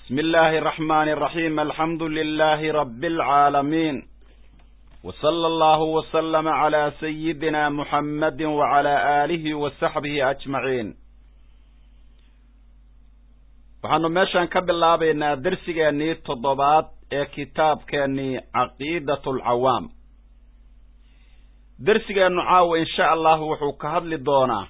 بسم الله الرحمن الرحيم الحمد لله رب العالمين وصلى الله وسلم على سيدنا محمد وعلى آله وصحبه أجمعين waxaanu meeshan ka bilaabaynaa dersigeennii toddobaad ee kitaabkeennii caqiidat alcawaam dersigeennu caawa insha allahu wuxuu ka hadli doonaa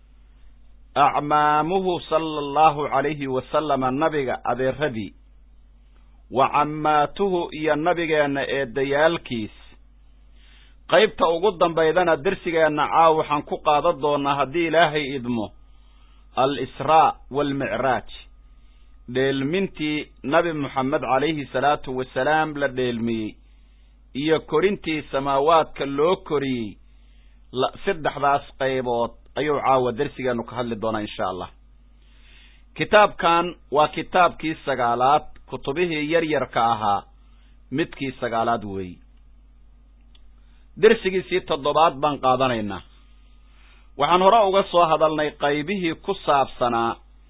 acmaamuhu sala allahu calayhi wasalama nabiga adeeradii wa cammaatuhu iyo nabigeenna eedayaalkiis qaybta ugu dambaydana dersigeenna caawa waxaan ku qaadan doonaa haddii ilaahay idmo al israa waalmicraaj dheelmintii nabi moxamed calayhi salaatu wasalaam la dheelmiyey iyo korintii samaawaadka loo koriyey saddexdaas qaybood ayuu caawa dersigeennu ka hadli doonaa insha allah kitaabkan waa kitaabkii sagaalaad kutubihii yaryarka ahaa midkii sagaalaad weeyi dersigiisii toddobaad baan qaadanaynaa waxaan hore uga soo hadalnay qaybihii ku saabsanaa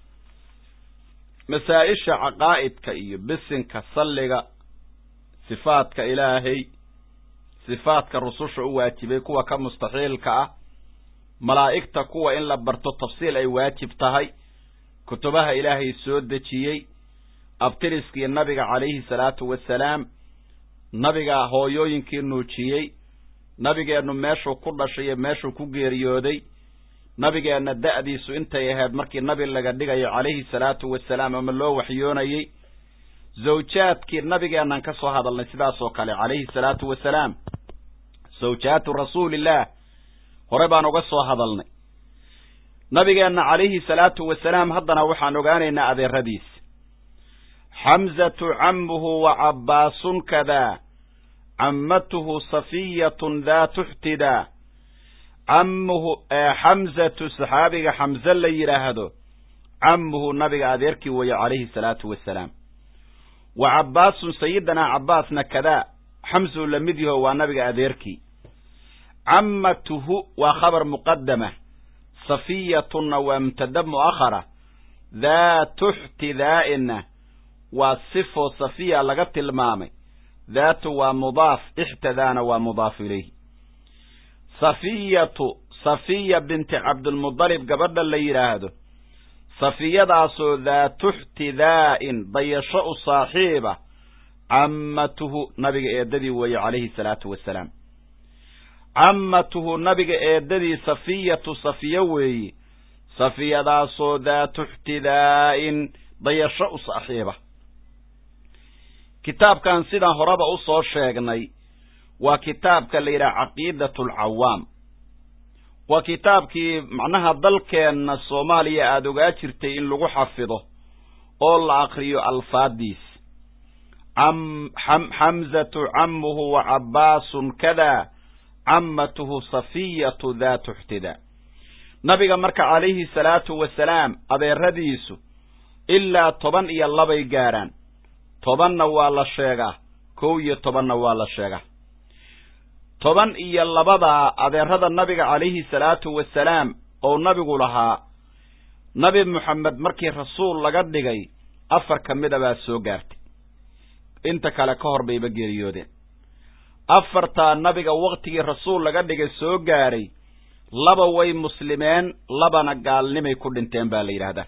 masaa-isha caqaa'idka iyo bisinka salliga sifaadka ilaahay sifaadka rususha u waajibay kuwa ka mustaxiilka ah malaa'igta kuwa in la barto tafsiil ay waajib tahay kutubaha ilaahay soo dejiyey abtiriskii nabiga calayhi salaatu wasalaam nabiga hooyooyinkii nuujiyey nabigeennu meeshuu ku dhashay iyo meeshuu ku geeriyooday nabigeenna da'diisu intay ahayd markii nabi laga dhigayo calayhi salaatu wasalaam ama loo waxyoonayey zawjaadkii nabigeennan ka soo hadalnay sidaas oo kale calayhi salaatu wasalaam zawjaatu rasuulillaah hore baan uga soo hadalnay nabigeenna calayhi salaatu wasalaam haddana waxaan ogaanaynaa adeeradiis xamzatu cammuhu wa cabbaasun kadaa cammatuhu safiyatun daatu xtidaa cammuhu xamzatu saxaabiga xamse la yidhaahdo cammuhu nabiga adeerkii weeye calayhi salaatu wasalaam wa cabbaasun sayidinaa cabbaasna kadaa xamsuu la mid yaho waa nabiga adeerkii cammatuhu waa khabar muqadama safiyatunna waa mubtada mu'akhara daatu xtidaa'inna waa sifo safiya laga tilmaamay daatu waa mudaaf ixtadaana waa mudaaf ilayh safiyatu safiya binti cabdilmudalib gabadha la yidhaahdo safiyadaasoo daatu xtidaa'in dayasho u saaxiiba cammatuhu nabiga eedadii weeye calayhi salaatu wasalaam cammatuhu nabiga eedadii safiyatu safiyo weeye safiyadaasoo daatu xtidaa'in dayasho u saaxiiba kitaabkan sidaan horeba u soo sheegnay waa kitaabka la yidhaha caqiidat alcawaam waa kitaabkii macnaha dalkeenna soomaaliya aada ogaa jirtay in lagu xafido oo la akriyo alfaadiis xamzatu cammuhu wa cabbaasun kadaa cammatuhu safiyatu daatu xtidaa nabiga marka calayhi salaatu wasalaam adeeradiisu ilaa toban iyo labay gaarhaan tobanna waa la sheegaa kow iyo tobanna waa la sheegaa toban iyo labadaa adeerada nabiga calayhi salaatu wasalaam oo nabigu lahaa nabi moxamed markii rasuul laga dhigay afar ka mida baa soo gaartay inta kale ka hor bayba geeriyoodeen afartaa nabiga waktigii rasuul laga dhigay soo gaaray laba way muslimeen labana gaalnimay ku dhinteen baa la yidhaahdaa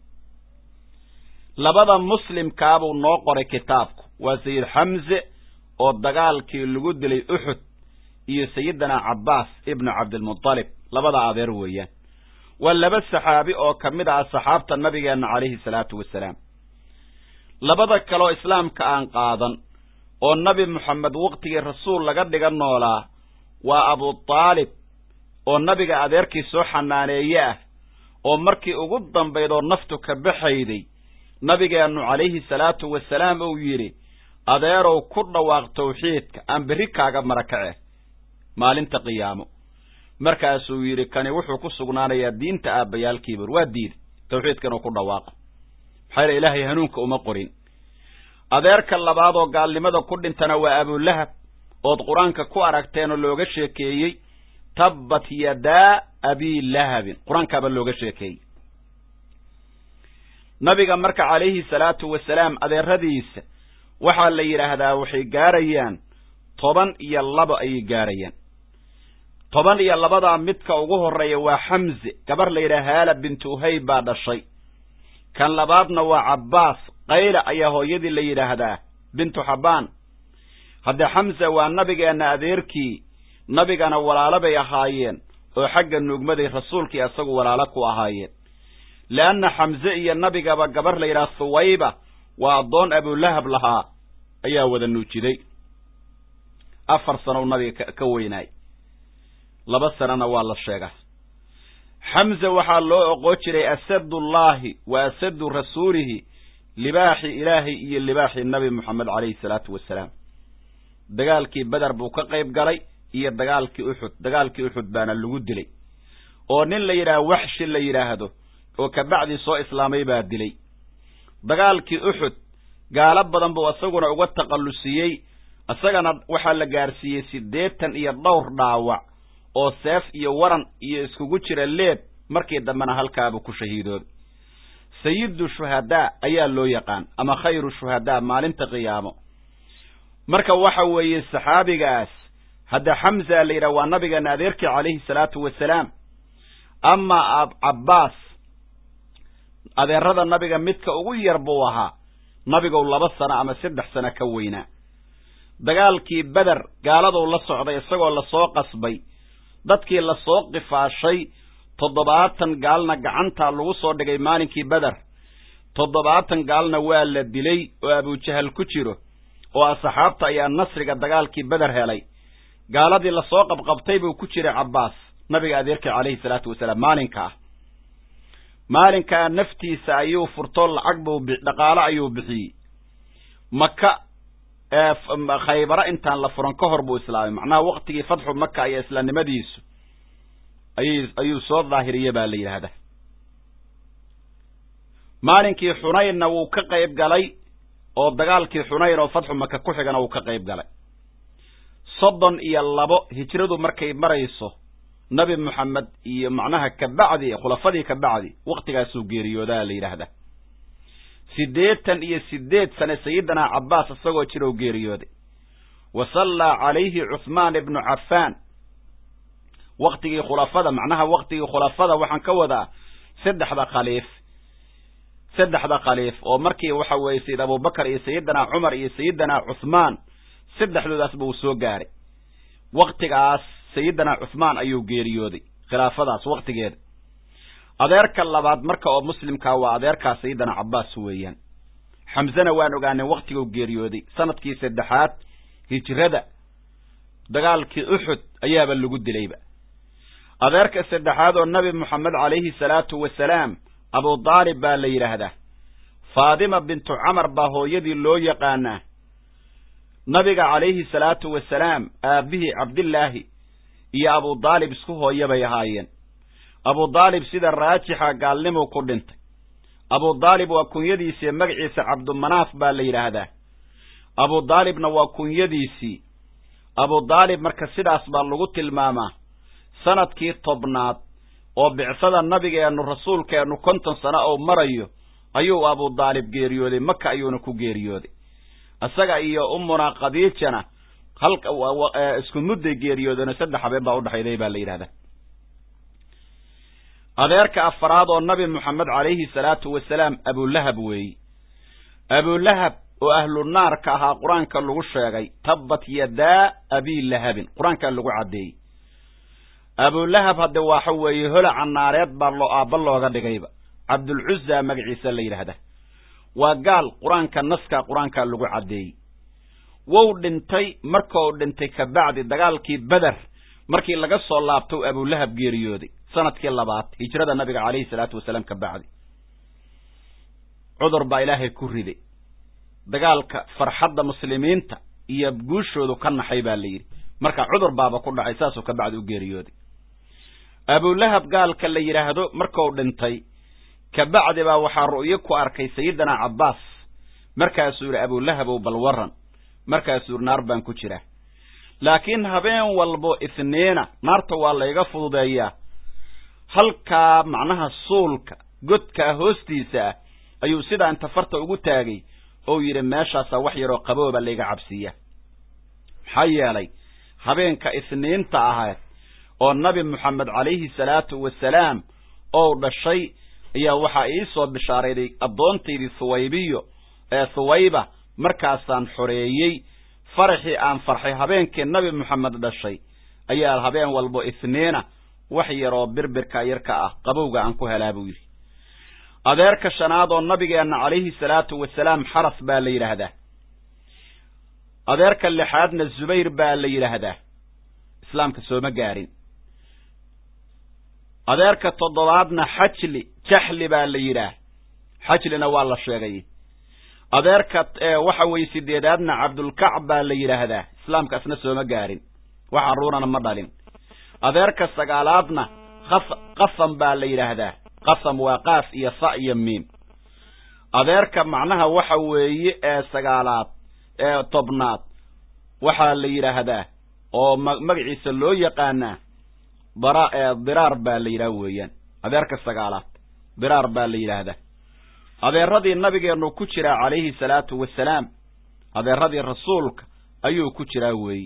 labada muslimkaabuu noo qoray kitaabku waa sayid xamse oo dagaalkii lagu dilay uxud iyo sayidina cabbaas ibnu cabdilmudalib labada adeer weeyaan waa laba saxaabi oo ka mid ah saxaabta nabigeenna calayhi salaatu wasalaam labada kaleoo islaamka aan qaadan oo nabi moxamed waktigii rasuul laga dhiga noolaa waa abutaalib oo nabiga adeerkii soo xanaaneeye ah oo markii ugu dambayd oo naftu ka baxayday nabigeennu calayhi salaatu wasalaam uu yidhi adeerow ku dhawaaq tawxiidka aan berri kaaga marakace maalinta qiyaamo markaasuu yidhi kani wuxuu ku sugnaanayaa diinta aabbayaalkiibur waa diiday tawxiidka inuu ku dhawaaqo maxaa yale ilaahay hanuunka uma qorin adeerka labaad oo gaalnimada ku dhintana waa abulahab ood qur-aanka ku aragteen oo looga sheekeeyey tabbat yadaa abii lahabin qur-aankaaba looga sheekeeyey nabiga marka calayhi salaatu wasalaam adeeradiisa waxaa la yidhaahdaa waxay gaarayaan toban iyo laba ayay gaarayaan toban iyo labadaa midka ugu horreeya waa xamze gabar la yidhaha haala bintu uhayb baa dhashay kan labaadna waa cabbaas qayla ayaa hooyadii la yidhaahdaa bintu xabbaan haddee xamse waa nabigeenna adeerkii nabigana walaalo bay ahaayeen oo xagga nuugmaday rasuulkii isagu walaalo ku ahaayeen leanna xamse iyo nabigaba gabar la yidhaha thuwayba waa addoon abulahab lahaa ayaa wada nuujiday afar sanow nabiga ka weynaay laba sanana waa la sheegaa xamse waxaa loo oqon jiray asadullaahi wa asadu rasuulihi libaaxi ilaahay iyo libaaxi nabi moxamed calayhi salaatu wasalaam dagaalkii beder buu ka qayb galay iyo dagaalkii uxud dagaalkii uxud baana lagu dilay oo nin la yidhaha waxshi la yidhaahdo oo kabacdii soo islaamay baa dilay dagaalkii uxud gaalo badan buu isaguna uga taqallusiyey isagana waxaa la gaarsiiyey siddeetan iyo dhowr dhaawac oo seef iyo waran iyo iskugu jira leeb markii dambena halkaabuu ku shahiidoobay sayidu shuhadaa ayaa loo yaqaan ama khayru shuhadaa maalinta qiyaamo marka waxa weeye saxaabigaas hadda xamza la yidhaha waa nabigeena adeerkii calayhi salaatu wasalaam amaa cabbaas adeerada nabiga midka ugu yar buu ahaa nabigow laba sano ama saddex sano ka weynaa dagaalkii beder gaaladuu la socday isagoo lasoo qasbay dadkii lasoo qifaashay toddobaatan gaalna gacantaa lagu soo dhigay maalinkii beder toddobaatan gaalna waa la dilay oo abujahal ku jiro oo asxaabta ayaa nasriga dagaalkii beder helay gaaladii lasoo qabqabtay buu ku jiray cabbaas nabiga adeerkii calayhi salaatu wasalaam maalinkaa maalinkaa naftiisa ayuu furtoo lacag buu dhaqaalo ayuu bixiyey maka khaybaro intaan la furan ka hor buu islaamay macnaha waktigii fatxu maka iyo islaamnimadiisu ayy ayuu soo daahiriye baa la yidhaahdaa maalinkii xunaynna wuu ka qayb galay oo dagaalkii xunayn oo fatxu maka ku xigana wuu ka qayb galay soddon iyo labo hijradu markay marayso nabi moxamed iyo macnaha kabacdi khulafadii kabacdi waktigaasuu geeriyoodaa la yidhaahdaa siddeetan iyo siddeed sane sayidina cabbaas isagoo jirow geeriyooday wa sallaa calayhi cuhmaan ibnu cafaan waktigii khulafada macnaha waktigii khulafada waxaan ka wadaa saddexda khaliif saddexda khaliif oo markii waxa weeye sayid abubakar iyo sayidina cumar iyo sayidina cuhmaan saddexdoodaasba uu soo gaaray waktigaas sayidina cuhmaan ayuu geeriyooday khilaafadaas waktigeeda adeerka labaad marka oo muslimkaa waa adeerkaa sayidina cabbaas weeyaan xamzena waan ogaanay waktiguu geeriyooday sanadkii saddexaad hijrada dagaalkii uxud ayaaba lagu dilayba adeerka saddexaad oo nabi moxamed calayhi salaatu wasalaam abu daalib baa la yidhaahdaa faadima bintu camar baa hooyadii loo yaqaanaa nabiga calayhi salaatu wasalaam aabbihii cabdillaahi iyo abu daalib isku hooya bay ahaayeen abu daalib sida raajixa gaalnimuu ku dhintay abu daalib waa kunyadiisii magaciisa cabdumanaaf baa la yidhaahdaa abu daalibna waa kunyadiisii abu daalib marka sidaas baa lagu tilmaamaa sanadkii tobnaad oo bicsada nabigeennu rasuulkeennu konton sano oo marayo ayuu abu daalib geeriyooday maka ayuuna ku geeriyooday isaga iyo ummunaa khadiijana halka isku mudday geeriyoodeenoo saddex habeen baa udhexayday baa la yidhahdaa adeerka afaraad oo nabi moxamed calayhi salaatu wasalaam abulahab weeye abulahab oo ahlu naarka ahaa qur-aanka lagu sheegay tabbat yadaa abii lahabin qur-aankaa lagu caddeeyey abulahab hadde waxa weeye holaca naareed baa loo aabba looga dhigayba cabdulcuza magaciisa la yidhaahdaa waa gaal qur-aanka naska qur-aankaa lagu caddeeyey wou dhintay markau dhintay kabacdi dagaalkii beder markii laga soo laabtou abulahab geeriyooday sanadkii labaad hijrada nabiga calayhi salaatu wasalaam ka bacdi cudur baa ilaahay ku riday dagaalka farxadda muslimiinta iyo guushoodu ka naxay baa la yidhi marka cudur baaba ku dhacay saasuu ka bacdi u geeriyooday abulahab gaalka la yidhaahdo markuu dhintay kabacdi baa waxaa ru'yo ku arkay sayidina cabbaas markaasuu yidhi abulahabow bal waran markaasuu yidhi naar baan ku jiraa laakiin habeen walbo isniina naarta waa layga fududeeyaa halkaa macnaha suulka godkaa hoostiisa ah ayuu sidaa inta farta ugu taagay ou yidhi meeshaasaa wax yaroo qabooba layga cabsiiya maxaa yeelay habeenka isniinta ahayd oo nabi moxamed calayhi salaatu wasalaam ou dhashay ayaa waxaa ii soo bishaarayday addoontaydii thuwaybiyo ee thuwayba markaasaan xoreeyey faraxii aan farxay habeenkii nabi moxamed dhashay ayaa habeen walbo isniina wax yaroo birbirka yarka ah qabowga aan ku helaa buu yidhi adeerka shanaad oo nabigeenna calayhi salaatu wasalaam xaras baa la yidhaahdaa adeerka lixaadna zubayr baa la yidhaahdaa islaamka sooma gaarin adeerka toddobaadna xajli jaxli baa la yidhaah xajlina waa la sheegay adeerka waxa weye sideedaadna cabdulkacb baa la yidhaahdaa islaamka isna sooma gaarin wax carruurana ma dhalin adeerka sagaalaadna qasam baa la yidhaahdaa qasam waa qaaf iyo sa iyo miim adeerka macnaha waxa weeye ee sagaalaad ee tobnaad waxaa la yidhaahdaa oo magaciisa loo yaqaanaa dara diraar baa la yidhaha weeyaan adeerka sagaalaad diraar baa la yidhaahdaa adeeradii nabigeennu ku jiraa calayhi salaatu wasalaam adeeradii rasuulka ayuu ku jiraa weeyi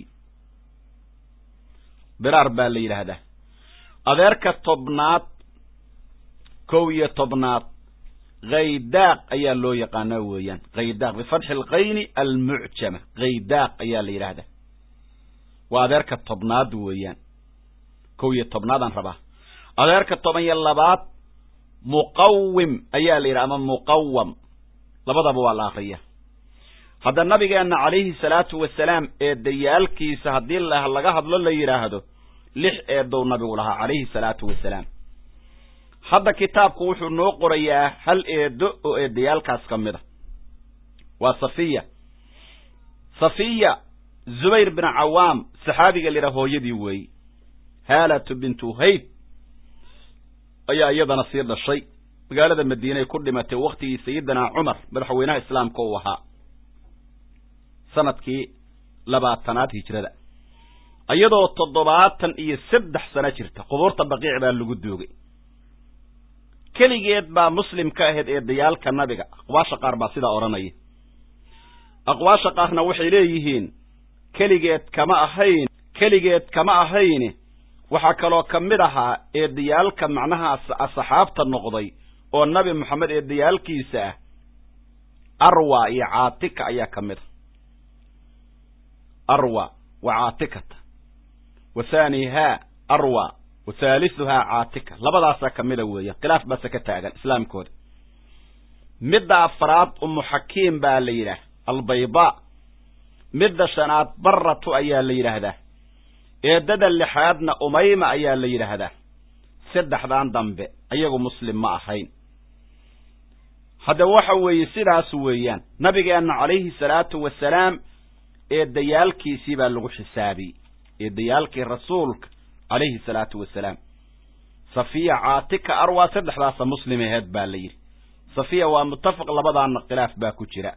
diraar baa la yidhaahdaa adeerka tobnaad kow iyo tobnaad khaydaaq ayaa loo yaqaanaa weeyaan khaydaaq bifatxi alkayni almucjama khaydaaq ayaa la yidhaahdaa waa adeerka tobnaad weeyaan kow iyo tobnaadaan rabaa adeerka toban iyo labaad muqawim ayaa la yidhaha ama muqawam labadaba waa la akriya hadda nabigeenna calayhi salaatu wasalaam eedayaalkiisa haddii laga hadlo la yidhaahdo lix eedow nabigu lahaa calayhi salaatu wasalaam hadda kitaabku wuxuu noo qorayaa hal eedo oo eedayaalkaas ka mid a waa safiya safiya zubayr bin cawaam saxaabiga la yidhaha hooyadii weeyi haalatu bintu hayb ayaa iyadana sii dhashay magaalada madiinay ku dhimatay wakhtigii sayidina cumar madaxweynaha islaamka uu ahaa sanadkii labaatanaad hijrada iyadoo toddobaatan iyo saddex sano jirta qubuurta baqiic baa lagu duugay keligeed baa muslim ka ahayd eedayaalka nabiga aqwaasha qaar baa sidaa odhanaya aqwaasha qaarna waxay leeyihiin keligeed kama ahayn keligeed kama ahayne waxaa kaloo ka mid ahaa eedayaalka macnaha asxaabta noqday oo nabi moxamed eedayaalkiisa ah arwa iyo caatika ayaa ka mid a arwa wa caatikata wa haanihaa arwa wa haalisuhaa caatika labadaasaa ka mida weeyaan khilaaf baase ka taagan islaamkooda midda afraad umu xakiim baa la yidhaah albaydaa midda shanaad baratu ayaa la yidhaahdaa eedada lixaadna umayma ayaa la yidhaahdaa saddexdan dambe ayagu muslim ma ahayn haddaba waxa weeye sidaas weeyaan nabigeenna calayhi salaatu wasalaam eedayaalkiisii baa lagu xisaabiyey eedayaalkii rasuulka calayhi salaatu wasalaam safiya caatika arwa saddexdaasa muslim aheed baa la yidhi safiya waa muttafaq labadaana khilaaf baa ku jira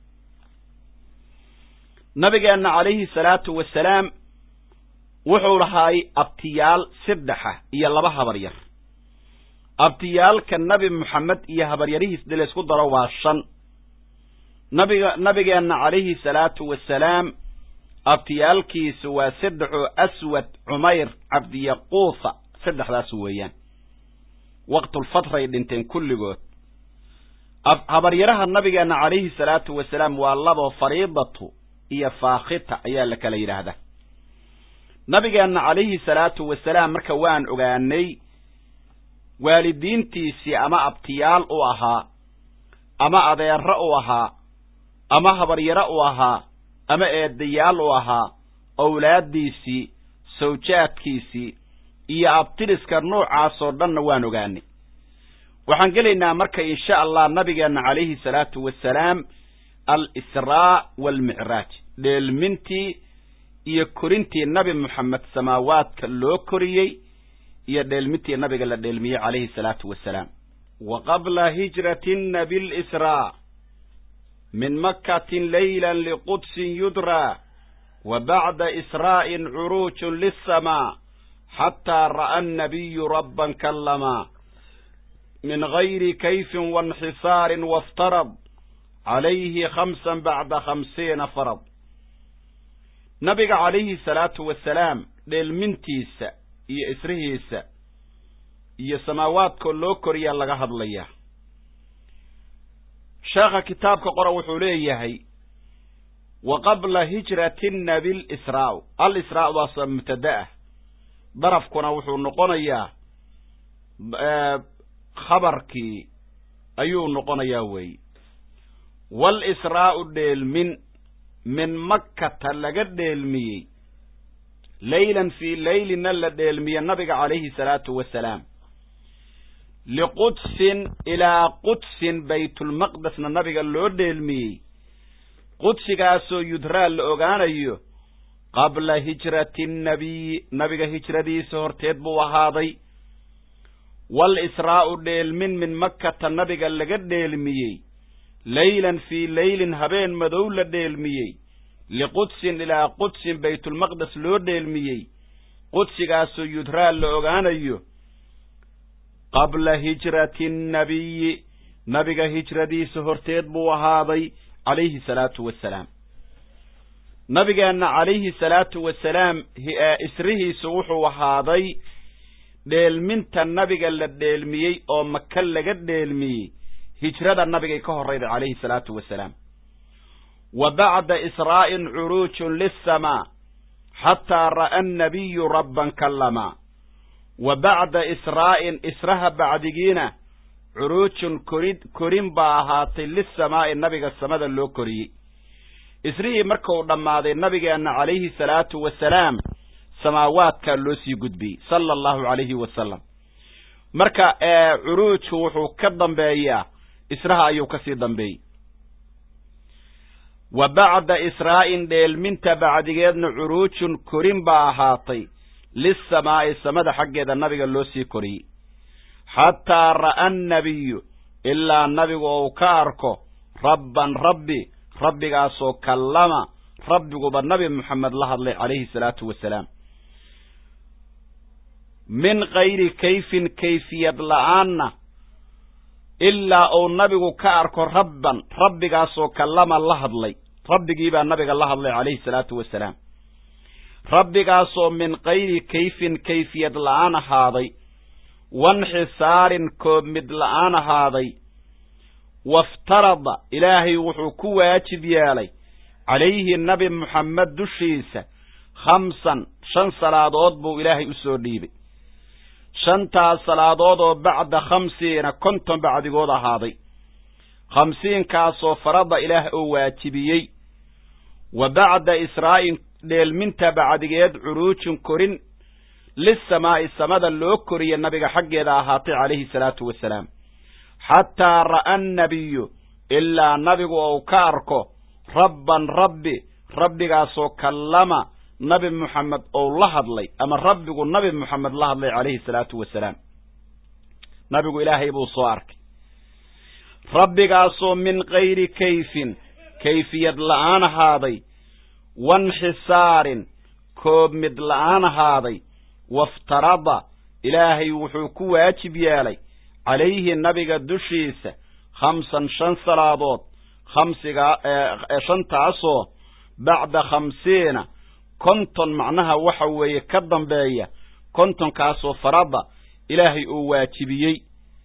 nabigeenna calayhi salaatu wasalaam wuxuu lahaay abtiyaal saddexa iyo laba habar yar abtiyaalka nabi moxamed iyo habaryarihiis dii laysku daro waa shan nabiga nabigeenna calayhi salaatu wasalaam abtiyaalkiisu waa saddexoo aswad cumayr cabdiyaquusa saddexdaas weeyaan waqtulfatray dhinteen kulligood habaryaraha nabigeenna calayhi salaatu wasalaam waa labo fariidatu iyo faakhita ayaa la kala yidhaahdaa nabigeenna calayhi salaatu wasalaam marka waan ogaanay waalidiintiisii ama abtiyaal u ahaa ama adeero u ahaa ama habaryaro u ahaa ama eedayaal u ahaa owlaaddiisii sawjaadkiisii iyo abtiriska noocaasoo dhanna waan ogaanay waxaan gelaynaa marka insha allah nabigeenna calayhi salaatu wasalaam al-israa waalmicraaj dheelmintii iyo korintii nabi moxamed samaawaadka loo koriyey iyo dheelmintii nabiga la dheelmiyey calayhi salaatu wasalaam wa qabla hijratina bilisraa min makatin layla liqudsin yudraa wa bacda israa'in curuujun lisamaa xataa ra'a annabiyu rabban kallamaa min gayri kayfin wainxisaarin waftarad calayhi khamsan bacda khamsiina farad nabiga calayhi salaatu wasalaam dheelmintiisa iyo israhiisa iyo samaawaadkoo loo koriyaa laga hadlayaa sheekha kitaabka qora wuxuu leeyahay wa qabla hijrati nabi lisraa alisraa waasa mubtada ah darafkuna wuxuu noqonayaa khabarkii ayuu noqonayaa weeye walisraa'u dheelmin min makkata laga dheelmiyey leylan fii leylina la dheelmiye nabiga calayhi salaatu wasalaam liqudsin ilaa qudsin baytulmaqdesna nabiga loo dheelmiyey qudsigaasoo yudraa la ogaanayo qabla hijrati nnabiyi nabiga hijradiisa horteed buu ahaaday walisraa'u dheelmin min makkata nabiga laga dheelmiyey leylan fii leylin habeen madow la dheelmiyey liqudsin ilaa qudsin baytulmaqdes loo dheelmiyey qudsigaasoo yudraa la ogaanayo qabla hijrati nnabiyi nabiga hijradiisa horteed buu ahaaday calayhi salaatu wasalaam nabigeenna calayhi salaatu wasalaam isrihiisu wuxuu ahaaday dheelminta nabiga la dheelmiyey oo maka laga dheelmiyey hijrada nabigay ka horrayday calayhi salaatu wasalaam wa bacda israa'in curuujun lisamaa xataa ra'a annabiyu rabban kallamaa wa bacda israa'in israha bacdigiina curuujun korid korin baa ahaatay lisamaa'i nabiga samada loo koriyey isrihii markuu dhammaaday nabigeenna calayhi salaatu wasalaam samaawaadkaa loo sii gudbiyey sala allahu calayhi wasalam marka curuujku wuxuu ka dambeeyaa israha ayuu ka sii dambeeyey wa bacda israa'in dheelminta bacdigeedna curuujun korin baa ahaatay lisamaa'i samada xaggeeda nabiga loo sii koriyey xataa ra'a annabiyu ilaa nabigu ou ka arko rabban rabbi rabbigaasoo kallama rabbiguba nabi moxamed la hadlay calayhi salaatu wasalaam min kayri kayfin kayfiyad la'aanna ilaa uu nabigu ka arko rabban rabbigaasoo kallama la hadlay rabbigiibaa nabiga la hadlay calayhi salaatu wasalaam rabbigaasoo min kayri kayfin kayfiyad la'aan ahaaday wanxisaarin koobmid la'aan ahaaday waftarada ilaahay wuxuu ku waajib yeelay calayhi nabi moxamed dushiisa khamsan shan salaadood buu ilaahay u soo dhiibay shantaas salaadood oo bacda khamsiina konton bacdigood ahaaday khamsiinkaasoo farada ilaah oo waajibiyey wa bacda israa'in dheelminta bacdigeed curuujin korin lisamaa'i samada loo koriye nabiga xaggeeda ahaatay calayhi salaatu wasalaam xataa ra'a annabiyu ilaa nabigu ou ka arko rabban rabbi rabbigaasoo kallama nabi moxamed ou la hadlay ama rabbigu nabi moxamed la hadlay calayhi salaatu wasalaam nabigu ilaahay buu soo arkay rabbigaasoo min kayri kayfin kayfiyad la'aan ahaaday wanxisaarin koobmid la'aan ahaaday waftarada ilaahay wuxuu ku waajib yeelay calayhi nabiga dushiisa khamsan shan salaadood khamsigaa shantaasoo bacda khamsiina konton macnaha waxa weeye ka dambeeya kontonkaasoo farada ilaahay uu waajibiyey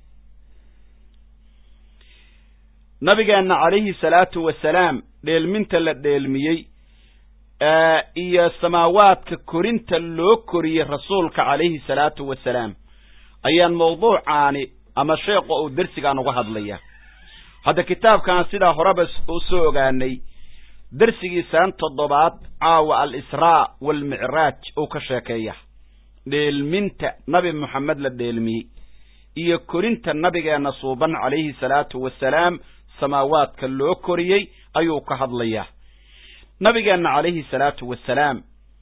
nabigeenna calayhi salaatu wasalaam dheelminta la dheelmiyey iyo samaawaadka korinta loo koriyey rasuulka calayhi salaatu wasalaam ayaan mawduucaani ama sheekha uu dersigaan uga hadlaya hadda kitaabkan sidaa horeba u soo ogaanay dersigiisaan toddobaad caawa al-israa waalmicraaj uu ka sheekeeya dheelminta nabi moxamed la dheelmiyey iyo korinta nabigeenna suuban calayhi salaatu wasalaam samaawaadka loo koriyey ayuu ka hadlayaa nabigeenna calayhi salaatu wasalaam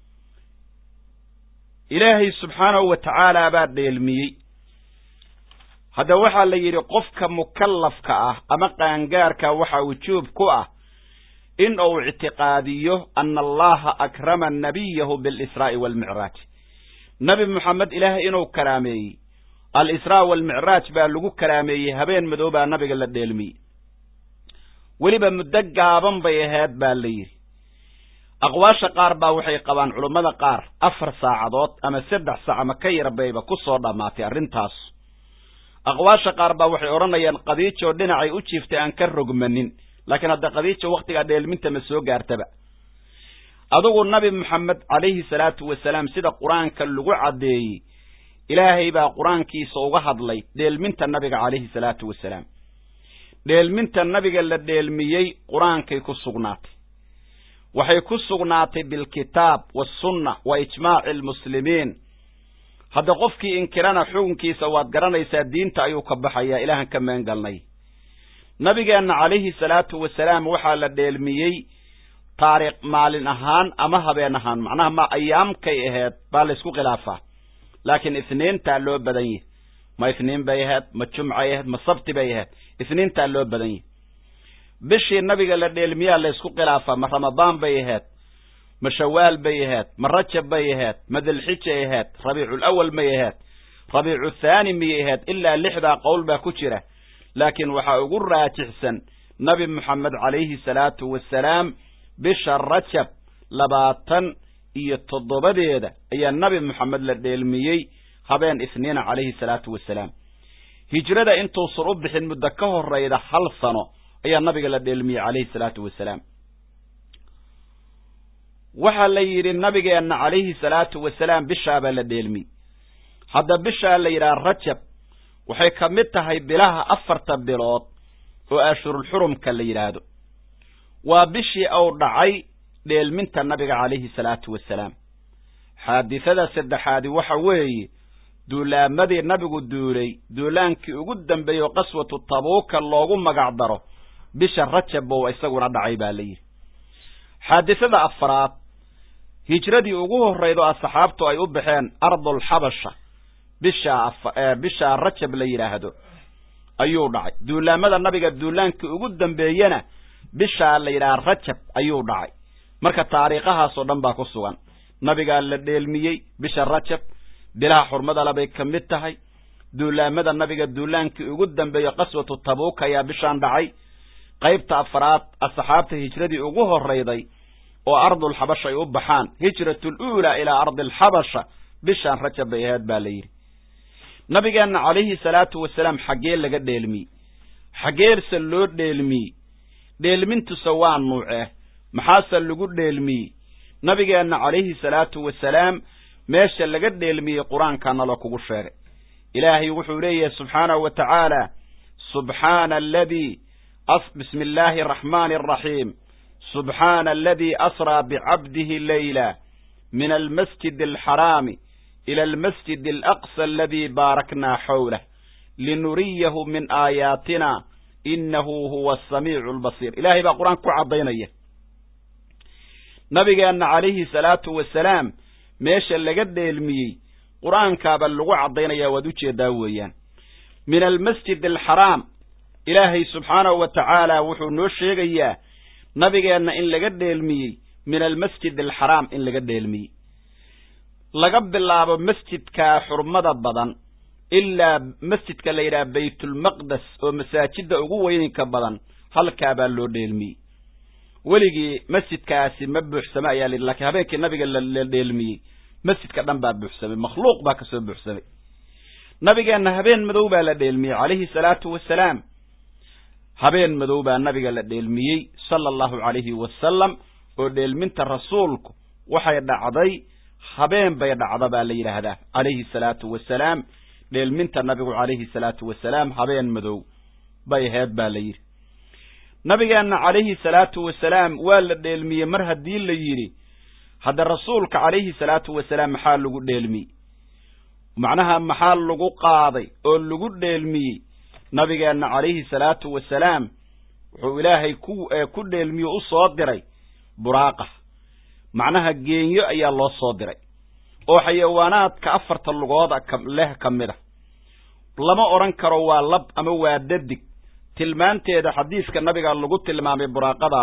ilaahay subxaanahu wa tacaala baa dheelmiyey hadda waxaa la yidhi qofka mukallafka ah ama qaangaarka waxaa wujuub ku ah in uu ictiqaadiyo ana allaha akrama nabiyahu bialisraa'i waalmicraaj nebi moxamed ilaahay inuu karaameeyey al-israa waalmicraaj baa lagu karaameeyey habeen madow baa nabiga la dheelmiyey weliba muddo gaaban bay ahayd baa la yidhi aqwaasha qaar baa waxay qabaan culummada qaar afar saacadood ama saddex saac ama ka yar bayba ku soo dhammaatay arrintaas aqwaasha qaar baa waxay odhanayaan qadiijo dhinacay u jiiftay aan ka rogmanin laakiin hadda qadiijo wakhtigaa dheelminta ma soo gaartaba adugu nabi moxamed calayhi salaatu wasalaam sida qur-aanka lagu caddeeyey ilaahay baa qur-aankiisa uga hadlay dheelminta nabiga calayhi salaatu wasalaam dheelminta nabiga la dheelmiyey qur-aankay ku sugnaatay waxay ku sugnaatay bilkitaab waasunna wa ijmaaci almuslimiin hadda qofkii inkirana xukunkiisa waad garanaysaa diinta ayuu ka baxayaa ilaahan ka meengalnay nabigeenna calayhi salaatu wasalaam waxaa la dheelmiyey taariikh maalin ahaan ama habeen ahaan macnaha ma ayaamkay ahayd baa laysku khilaafaa laakiin isniintaa loo badan yahi ma isniin bay ahayd ma jumcay ahayd ma sabti bay ahayd isniintaa loo badan yahi bishii nabiga la dheelmiyaa laysku khilaafaa ma ramadaan bay ahayd ma shawaal bay ahayd ma rajab bay ahayd ma dilxijay ahayd rabiicul awal may ahayd rabiicu thaani miyay ahayd ilaa lixdaa qowl baa ku jira laakiin waxaa ugu raajixsan nabi moxamed calayhi salaatu wasalaam bisha rajab labaatan iyo toddobadeeda ayaa nabi moxamed la dheelmiyey habeen isniina calayhi salaatu wasalaam hijrada intuusan u bixin muddo ka horrayda hal sano ayaa nabiga la dheelmiyey calayhi salaatu wasalaam waxaa la yidhi nabigeenna calayhi salaatu wasalaam bishaabaa la dheelmiyey hadda bishaa la yidhaha rajab waxay ka mid tahay bilaha afarta bilood oo ashurulxurumka la yidhaahdo waa bishii uu dhacay dheelminta nabiga calayhi salaatu wasalaam xaadisada saddexaadi waxa weeye duulaamadii nabigu duulay duulaankii ugu dambeeyo qaswatu tabuuka loogu magac daro bisha rajab bou isaguna dhacay baa la yidhi xaadisada afraad hijradii ugu horrayd oo asxaabtu ay u baxeen ardulxabasha bishaa bishaa rajab la yidhaahdo ayuu dhacay duulaamada nabiga duulaankii ugu dambeeyena bishaa la yidhaha rajab ayuu dhacay marka taariikhahaasoo dhan baa ku sugan nabigaa la dheelmiyey bisha rajab bilaha xurmadale bay ka mid tahay duulaamada nabiga duulaankii ugu dambeeyo qaswatu tabuuk ayaa bishaan dhacay qaybta afraad asxaabta hijradii ugu horrayday oo ardulxabasha ay u baxaan hijratul uulaa ilaa ardi alxabasha bishaan rajab bay ahayd baa la yidhi nabigeenna calayhi salaatu wasalaam xaggee laga dheelmiyey xaggeerse loo dheelmiyey dheelmintuse waa nuucee maxaase lagu dheelmiyey nabigeenna calayhi salaatu wasalaam meesha laga dheelmiyey qur-aankaana la kugu sheegay ilaahay wuxuu leeyahay subxaanahu wa tacaala subxaana aladii bismi illaahi araxmaani araxiim subxaana aladii asraa bicabdihi leyla min almasjid alxaraami ila almasjid alaqsa aladii baaraknaa xowlah linuriyahu min aayaatina inahu huwa asamiicu albasiir ilaahay baa qur-aanka ku caddaynaya nabigeenna calayhi salaatu wasalaam meesha laga dheelmiyey qur-aankaaba lagu caddaynaya waad ujeedaa weeyaan min almasjid alxaraam ilaahay subxaanahu wa tacaala wuxuu noo sheegayaa nabigeenna in laga dheelmiyey min almasjid alxaraam in laga dheelmiyey laga bilaabo masjidkaa xurmada badan ilaa masjidka la yidhaha baytulmaqdes oo masaajidda ugu weyninka badan halkaabaa loo dheelmiyey weligii masjidkaasi ma buuxsame ayaa layidhi lakiin habeenkii nabiga la dheelmiyey masjidka dhan baa buuxsamay makhluuq baa kasoo buuxsamay nabigeenna habeen madow baa la dheelmiyey calayhi salaatu wasalaam habeen madow baa nabiga la dheelmiyey sala allahu calayhi wasalam oo dheelminta rasuulku waxay dhacday habeen bay dhacda baa la yidhaahdaa calayhi salaatu wasalaam dheelminta nabigu calayhi salaatu wasalaam habeen madow bay aheyd baa la yidhi nabigeenna calayhi salaatu wasalaam waa la dheelmiyey mar haddii la yidhi hadda rasuulka calayhi salaatu wasalaam maxaa lagu dheelmiyey macnaha maxaa lagu qaaday oo lagu dheelmiyey nabigeenna calayhi salaatu wasalaam wuxuu ilaahay ku ku dheelmiyo u soo diray buraaqa macnaha geenyo ayaa loo soo diray oo xayawaanaadka afarta lugooda leh ka mid a lama odhan karo waa lab ama waa dadig tilmaanteeda xadiiska nabiga lagu tilmaamay buraaqada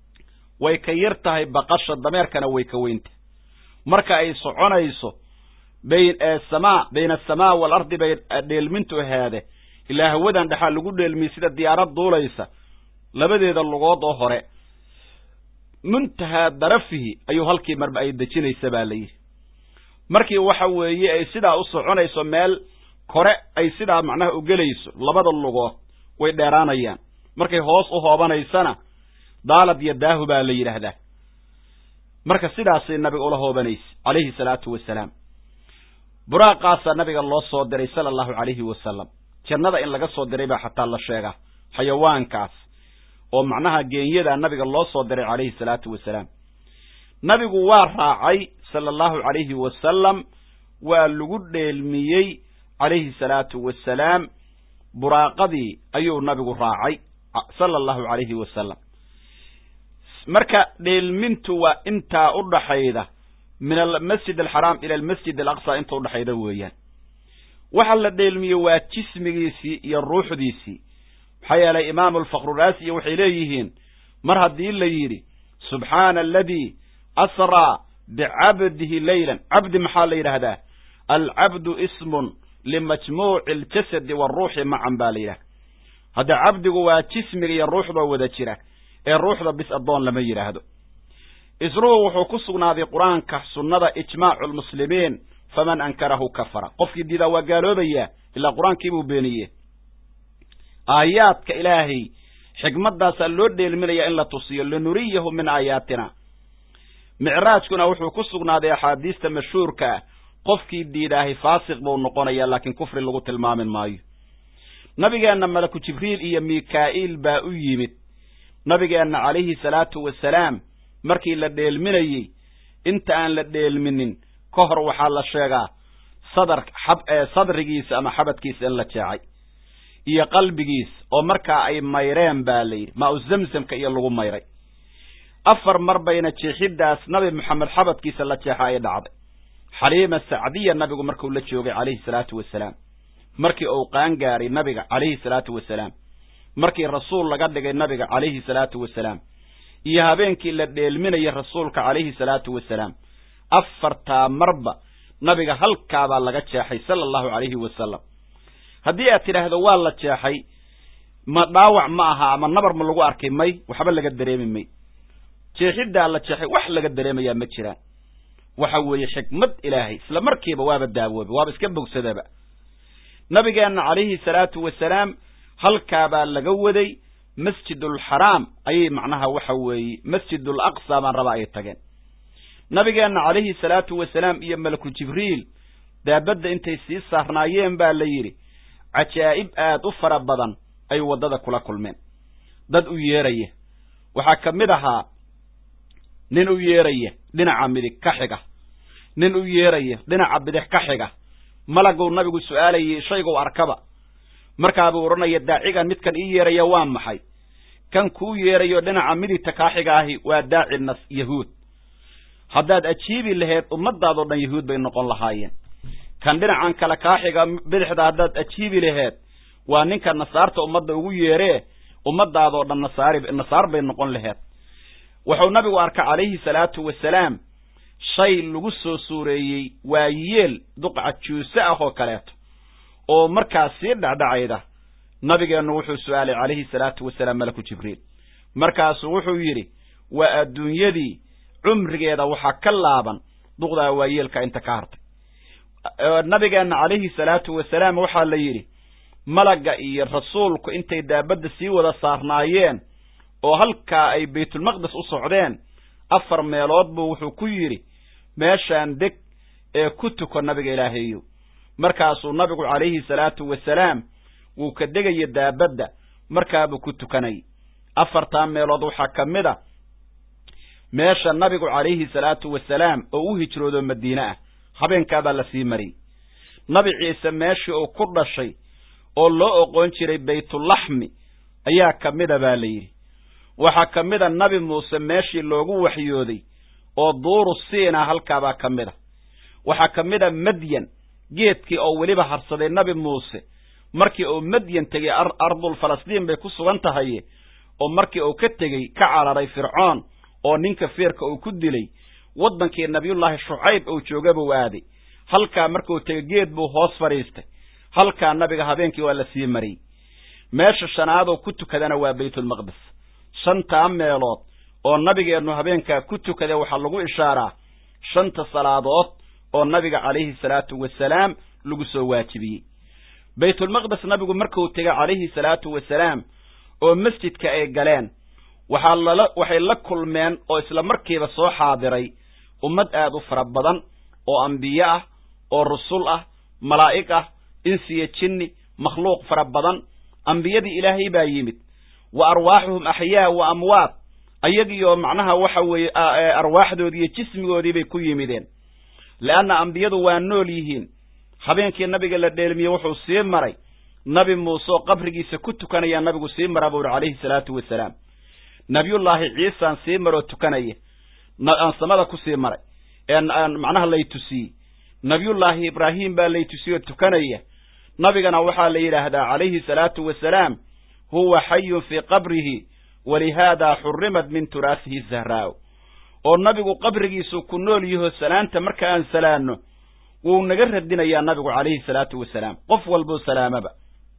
way ka yar tahay baqasha dameerkana way ka weyntahay marka ay soconayso samaa bayna asamaa waalardi bay dheelmintu ahaade ilaa hawadan dhexaa lagu dheelmiyey sida diyaarad duulaysa labadeeda lugood oo hore muntahaa darafihi ayuu halkii marba ay dejinaysa baa la yidhi markii waxa weeye ay sidaa u soconayso meel kore ay sidaa macnaha u gelayso labada lugood way dheeraanayaan markay hoos u hoobanaysana daalad iyo daahu baa la yidhaahdaa marka sidaasay nabiga ula hoobanaysa calayhi salaatu wasalaam buraaqaasaa nabiga loo soo diray sala allahu calayhi wasalam jannada in laga soo diray baa xataa la sheegaa xayawaankaas oo macnaha geenyadaa nabiga loo soo diray calayhi salaatu wasalaam nabigu waa raacay sala allahu calayhi wasalam waa lagu dheelmiyey calayhi salaatu wasalaam buraaqadii ayuu nabigu raacay sala allahu calayhi wasalam marka dheelmintu waa intaa u dhaxayda min almasjid alxaraam ila almasjid alaqsa inta udhaxayda weeyaan waxa la dheelmiyey waa jismigiisii iyo ruuxdiisii maxaa yeelay imaamu alfakruraasiyo waxay leeyihiin mar haddii la yidhi subxaana aladii asraa bicabdihi leylan cabdi maxaa la yidhaahdaa alcabdu ismun limajmuuci aljasadi waaruuxi macan baa la yidhahda hadda cabdigu waa jismiga iyo ruuxda wada jira ee ruuxda bis addoon lama yidhaahdo isruhu wuxuu ku sugnaaday qur-aanka sunnada ijmaacu lmuslimiin faman ankarahu kafara qofkii diidaa waa gaaloobayaa ilaa qur-aankiibuu beeniye aayaadka ilaahay xikmaddaasaa loo dheelminayaa in la tusiyo linuriyahu min aayaatina micraajkuna wuxuu ku sugnaaday axaadiista mashhuurka ah qofkii diidaahay faasiq buu noqonayaa laakiin kufri lagu tilmaamin maayo nabigeenna malaku jibriil iyo mikaa'iil baa u yimid nabigeenna calayhi salaatu wasalaam markii la dheelminayey inta aan la dheelminin ka hor waxaa la sheegaa sadar xab sadrigiisa ama xabadkiisa in la jeecay iyo qalbigiis oo markaa ay mayreen baa la yidhi maa u zamzamka iyo lagu mayray afar mar bayna jeexiddaas nabi moxamed xabadkiisa la jeexa ay dhacday xaliima sacdiya nabigu markuu la joogay calayhi salaatu wasalaam markii uu qaangaaray nabiga calayhi salaatu wasalaam markii rasuul laga dhigay nabiga calayhi salaatu wasalaam iyo habeenkii la dheelminayay rasuulka calayhi salaatu wasalaam afartaa marba nabiga halkaabaa laga jeexay sala allahu calayhi wasalam haddii aad tidhaahdo waa la jeexay ma dhaawac ma aha ama nabar ma lagu arkay may waxba laga dareemi may jeexiddaa la jeexay wax laga dareemayaa ma jiraan waxa weeye xikmad ilaahay isla markiiba waaba daawooba waaba iska bogsadaba nabigeenna calayhi salaatu wasalaam halkaabaa laga waday masjidulxaraam ayay macnaha waxa weeye masjidul aqsa baan rabaa ay tageen nabigeenna calayhi salaatu wasalaam iyo malaku jibriil daabadda intay sii saarnaayeen baa la yidhi cajaa'ib aad u fara badan ay waddada kula kulmeen dad u yeeraya waxaa ka mid ahaa nin u yeeraya dhinaca midig ka xiga nin u yeeraya dhinaca bidix ka xiga malaguu nabigu su'aalayay shayguu arkaba markaabuu odhanaya daacigan midkan ii yeeraya waa maxay kan kuu yeerayo dhinaca midigta kaa xiga ahi waa daaci nas yahuud haddaad ajiibi laheed ummadaadoo dhan yahuud bay noqon lahaayeen kan dhinacan kale kaa xiga bidixda haddaad ajiibi laheed waa ninka nasaarta ummadda ugu yeeree ummadaadoo dhan nasaari nasaar bay noqon laheed wuxuu nabigu arka calayhi salaatu wasalaam shay lagu soo suureeyey waa yeel duqca juuse ah oo kaleeto oo markaas sii dhacdhacayda nabigeennu wuxuu su'aalay calayhi salaatu wasalaam malaku jibriil markaasuu wuxuu yidhi waa adduunyadii cumrigeeda waxaa ka laaban duqdaa waa yeelka inta ka hartay nabigeenna calayhi salaatu wasalaam waxaa la yidhi malagga iyo rasuulku intay daabadda sii wada saarnaayeen oo halkaa ay baytulmaqdes u socdeen afar meelood buu wuxuu ku yidhi meeshaan deg ee ku tuko nabiga ilaahaeyo markaasuu nabigu calayhi salaatu wasalaam wuu ka degaya daabadda markaabuu ku tukanayay afartaa meelood waxaa ka mid a meesha nabigu calayhi salaatu wasalaam oo u hijroodo madiine ah habeenkaabaa la sii mariyey nabi ciise meeshii uu ku dhashay oo loo oqoon jiray baytulaxmi ayaa ka mida baa la yidhi waxaa ka mid a nabi muuse meeshii loogu waxyooday oo duuru siina halkaabaa ka mid a waxaa ka mid a madyan geedkii oo weliba harsaday nabi muuse markii uu madyan tegey ardul falastiin bay ku sugan tahay oo markii uu ka tegey ka cararay fircoon oo ninka feerka uu ku dilay waddankii nabiyullaahi shucayb uu joogaba u aaday halkaa markuu tegey geed buu hoos fadhiistay halkaa nabiga habeenkii waa la sii mariyey meesha shanaadoo ku tukadana waa baytulmaqdes shantaa meelood oo nabigeennu habeenkaa ku tukada waxaa lagu ishaaraa shanta salaadood oo nabiga calayhi salaatu wasalaam lagu soo waajibiyey baytulmaqdes nabigu markuu tegay calayhi salaatu wasalaam oo masjidka ay galeen waxaa lala waxay la kulmeen oo isla markiiba soo xaadiray ummad aad u fara badan oo ambiye ah oo rusul ah malaa'ig ah insiya jinni makhluuq fara badan ambiyadii ilaahay baa yimid wa arwaaxuhum axyaa wa amwaad ayagiioo macnaha waxa weeye arwaaxdoodii iyo jismigoodii bay ku yimideen leanna ambiyadu waa nool yihiin habeenkii nabiga la dheelmiyey wuxuu sii maray nabi muuse oo qabrigiisa ku tukanaya nabigu sii mara buu uhi calayhi salaatu wasalaam nabiyullaahi ciisaan sii maroo tukanaya aan samada ku sii maray ee macnaha lay tusiyey nabiyullaahi ibraahim baa lay tusiyoo tukanaya nabigana waxaa la yidhaahdaa calayhi salaatu wasalaam huwa xayun fii qabrihi walihaada xurimat min turaasihi zahraa'u oo nabigu qabrigiisu ku nool yaho salaanta marka aan salaanno wuu naga radinayaa nabigu calayhi salaatu wasalaam qof walbuu salaamaba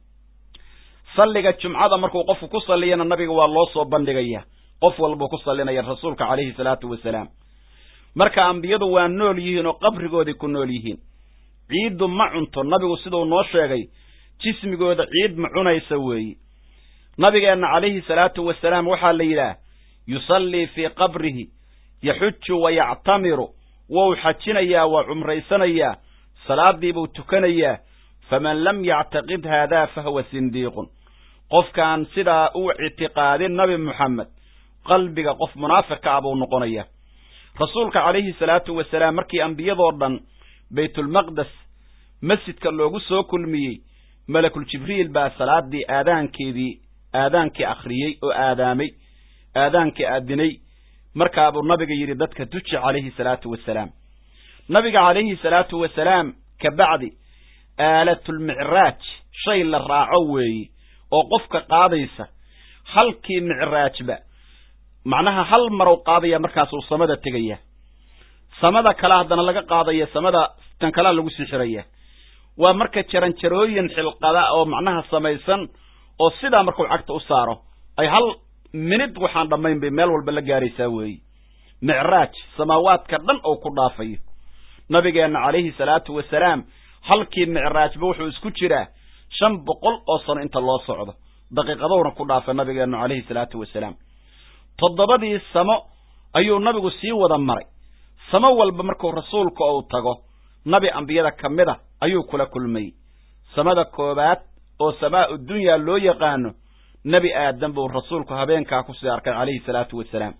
salliga jumcada markuu qofku ku salliyana nabiga waa loo soo bandhigaya qof walbuu ku sallinaya rasuulka calayhi salaatu wasalaam marka ambiyadu waa nool yihiin oo qabrigoodii ku nool yihiin ciiddu ma cunto nabigu siduu noo sheegay jismigooda ciid ma cunaysa weeye nabigeenna calayhi salaatu wasalaam waxaa la yidhaah yusallii fii qabrihi yaxuju wa yactamiru wou xajinayaa waa cumraysanayaa salaadii buu tukanayaa faman lam yactaqid haadaa fahuwa sindiiqun qofkaan sidaa u ictiqaadin nabi moxamed qalbiga qof munaafiq ka ah buu noqonayaa rasuulka calayhi salaatu wasalaam markii ambiyadoo dhan baytulmaqdes masjidka loogu soo kulmiyey malakul jibriil baa salaadii aadaankeedii aadaankii akhriyey oo aadaamay aadaankii aadinay markaabuu nabiga yidhi dadka duji calayhi salaatu wasalaam nabiga calayhi salaatu wasalaam ka bacdi aalatulmicraaj shay la raaco weeye oo qofka qaadaysa halkii micraajba macnaha hal marow qaadaya markaasuu samada tegaya samada kale haddana laga qaadaya samada tan kalea lagu sii xiraya waa marka jaranjarooyin xilqada oo macnaha samaysan oo sidaa markuu cagta u saaro ay hal minid waxaan dhammayn bay meel walba la gaaraysaa weeye micraaj samaawaadka dhan oo ku dhaafayo nabigeenna calayhi salaatu wasalaam halkii micraajba wuxuu isku jiraa shan boqol oo sano inta loo socdo daqiiqadowna ku dhaafay nabigeennu calayhi salaatu wasalaam toddobadii samo ayuu nabigu sii wada maray samo walba markuu rasuulka ou tago nabi ambiyada ka mid a ayuu kula kulmayey samada koowaad oo samaa'u dunyaa loo yaqaano nebi aadam buu rasuulku habeenkaa kusii arkay calayhi salaatu wasalaam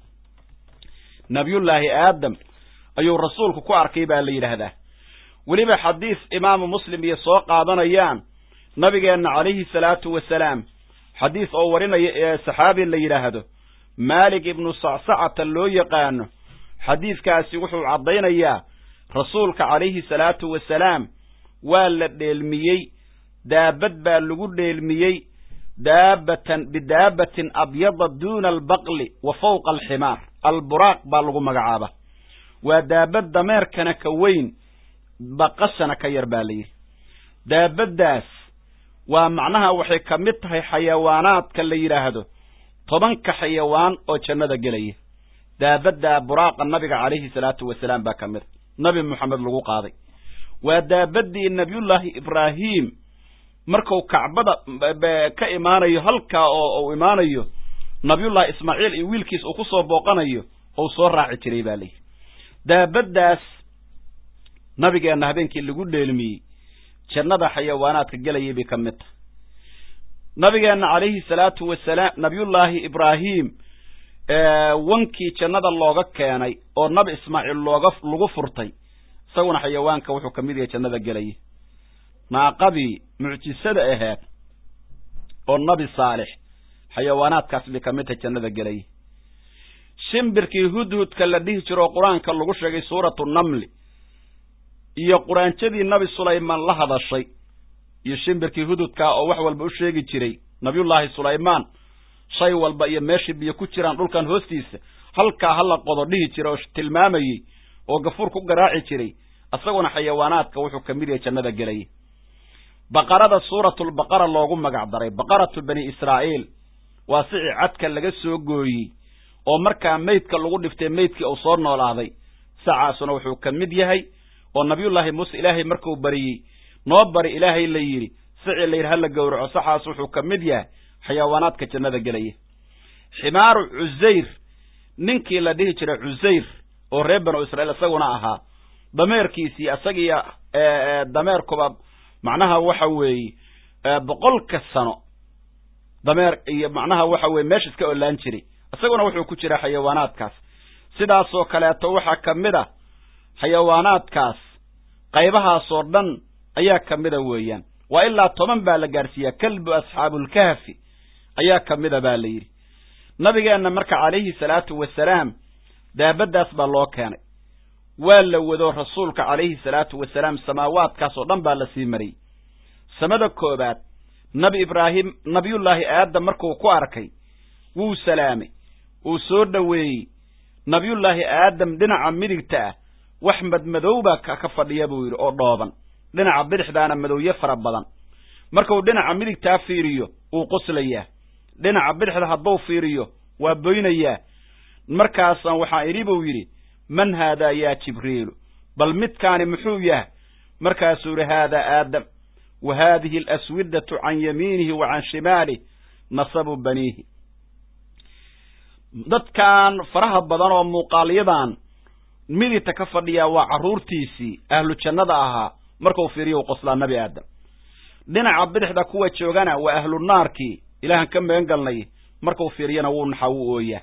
nabiyullaahi aadam ayuu rasuulku ku arkay baa la yidhaahdaa weliba xadiis imaamu muslim iyo soo qaadanayaan nabigeenna calayhi salaatu wasalaam xadiis oo warinaya ee saxaabi la yidhaahdo maalik ibnu sacsacata loo yaqaano xadiidkaasi wuxuu caddaynayaa rasuulka calayhi salaatu wasalaam waa la dheelmiyey daabad baa lagu dheelmiyey daabatan bidaabatin abyada duuna albaqli wa fawqa alximaar alburaaq baa lagu magacaaba waa daabad dameerkana ka weyn baqashana ka yar baa la yidhi daabaddaas waa macnaha waxay ka mid tahay xayawaanaadka la yidhaahdo tobanka xayawaan oo jannada gelaya daabaddaa buraaqa nabiga calayhi salaatu wasalaam baa ka mid nabi moxamed lagu qaaday waa daabaddii nabiyullaahi ibraahim marku kacbada ka imaanayo halkaa oo uu imaanayo nabiyullahi ismaaciil iyo wiilkiis uu ku soo booqanayo ou soo raaci jiray baa layidhi daabaddaas nabigeenna habeenkii lagu dheelmiyey jannada xayawaanaadka gelayay bay ka mid tahay nabigeenna calayhi salaatu wasalaam nabiyullaahi ibraahim wankii jannada looga keenay oo nabi ismaaciil looga lagu furtay isaguna xayawaanka wuxuu ka mid yahay jannada gelaya naaqadii mucjisada ahayd oo nabi saalix xayawaanaadkaas bay ka mid tahay jannada gelaya shimbirkii hudhudka la dhihi jiro oo qur-aanka lagu sheegay suuratu namli iyo quraanjadii nabi sulaymaan la hadashay iyo shimbirkii hududkaa oo wax walba u sheegi jiray nabiyullaahi sulaymaan shay walba iyo meeshii biyo ku jiraan dhulkan hoostiisa halkaa hala qodo dhihi jira oo tilmaamayey oo gafuur ku garaaci jiray isaguna xayawaanaadka wuxuu ka mid yahay jannada gelaya baqarada suuratulbaqara loogu magac daray baqaratu bani israa'iil waa sicii cadka laga soo gooyey oo markaa meydka lagu dhiftay meydkii uu soo noolaaday sacaasuna wuxuu ka mid yahay oo nabiyullaahi muuse ilaahay markuu bariyey noo bari ilaahay la yidhi sicii la yidhi hala gowraco saxaas wuxuu ka mid yahay xayawaanaadka jannada gelaya ximaaru cusayr ninkii la dhihi jiray cusayr oo reer banu israa'iil isaguna ahaa dameerkiisii isagiiyo dameerkuba macnaha waxa weeye boqolka sano dameer iyo macnaha waxa weye meesha iska olaan jiray isaguna wuxuu ku jiraa xayawaanaadkaas sidaasoo kaleeto waxaa ka mid a xayawaanaadkaas qaybahaasoo dhan ayaa ka mida weeyaan waa ilaa toban baa la gaadhsiiyaa kalbu asxaabulkahfi ayaa ka mida baa la yidhi nabigeenna marka calayhi salaatu wasalaam daabaddaas baa loo keenay waa la wado rasuulka calayhi salaatu wasalaam samaawaadkaas oo dhan baa la sii mariyey samada koobaad nabi ibraahim nabiyullaahi aadam markuu ku arkay wuu salaamay wuu soo dhoweeyey nabiyullaahi aadam dhinaca midigta ah wax madmadowbaa ka fadhiya buu yidhi oo dhooban dhinaca bidixdaana madowye fara badan markuu dhinaca midigtaa fiiriyo wuu qoslayaa dhinaca bidixda hadduu fiiriyo waa boynayaa markaasaan waxaa idhi buu yidhi man haadaa yaa jibriilu bal midkaani muxuu yahay markaasuu yidhi haadaa aadam wa haadihi alaswidatu can yamiinihi wa can shimaalih nasabu baniihi dadkan faraha badan oo muuqaalyadan midigta ka fadhiyaa waa carruurtiisii ahlu jannada ahaa markuu fiiriyo u qoslaa nabi aadam dhinaca bidixda kuwa joogana waa ahlu naarkii ilaahan ka magan galnay markuu fiiriyana wuu naxaa wuu ooyaa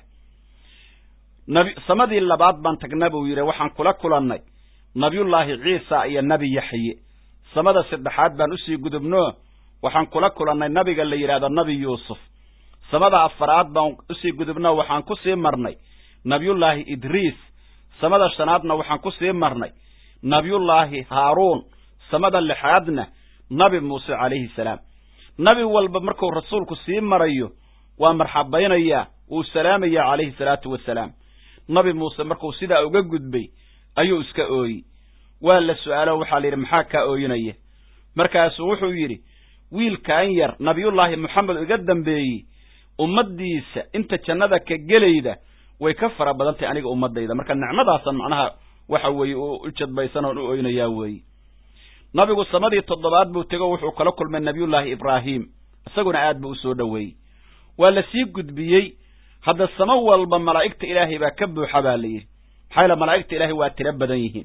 nabi samadii labaad baan tagna buu yidhi waxaan kula kulannay nabiyullaahi ciisa iyo nebi yaxye samada saddexaad baan usii gudubno waxaan kula kulannay nabiga la yidhahdo nabi yuusuf samada afaraad baan usii gudubno waxaan ku sii marnay nabiyullaahi idriis samada shanaadna waxaan ku sii marnay nabiyullaahi haaruun samada lixaadna nabi muuse calayhi salaam nabi walba markuu rasuulku sii marayo waa marxabaynayaa wuu salaamayaa calayhi salaatu wasalaam nabi muuse markuu sidaa uga gudbay ayuu iska ooyi waa la su'aalo waxaa la yidhi maxaa kaa ooyinaya markaasuu wuxuu yidhi wiilkan yar nabiyullaahi moxamed iga dambeeyey ummaddiisa inta jannada ka gelayda way ka fara badan tahay aniga ummaddayda marka nicmadaasan macnaha waxa weeye u jadbaysan oon u oynayaa weeye nabigu samadii toddobaad buu tego wuxuu kala kulmay nabiyullaahi ibraahim isaguna aad buu u soo dhoweeyey waa la sii gudbiyey hadda samo walba malaa'igta ilaahay baa ka buuxa baa la yidhi maxaa yaele malaa'igta ilaahay waa tiro badan yihiin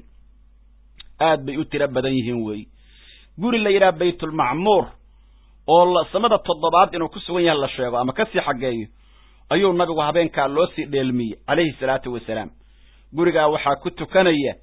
aad bay u tiro badan yihiin weeye guri la yidhaha baytulmacmuur oo samada toddobaad inuu ku sugan yahay la sheego ama kasii xaggeeyo ayuu nabigu habeenkaa loo sii dheelmiyey calayhi salaatu wasalaam gurigaa waxaa ku tukanaya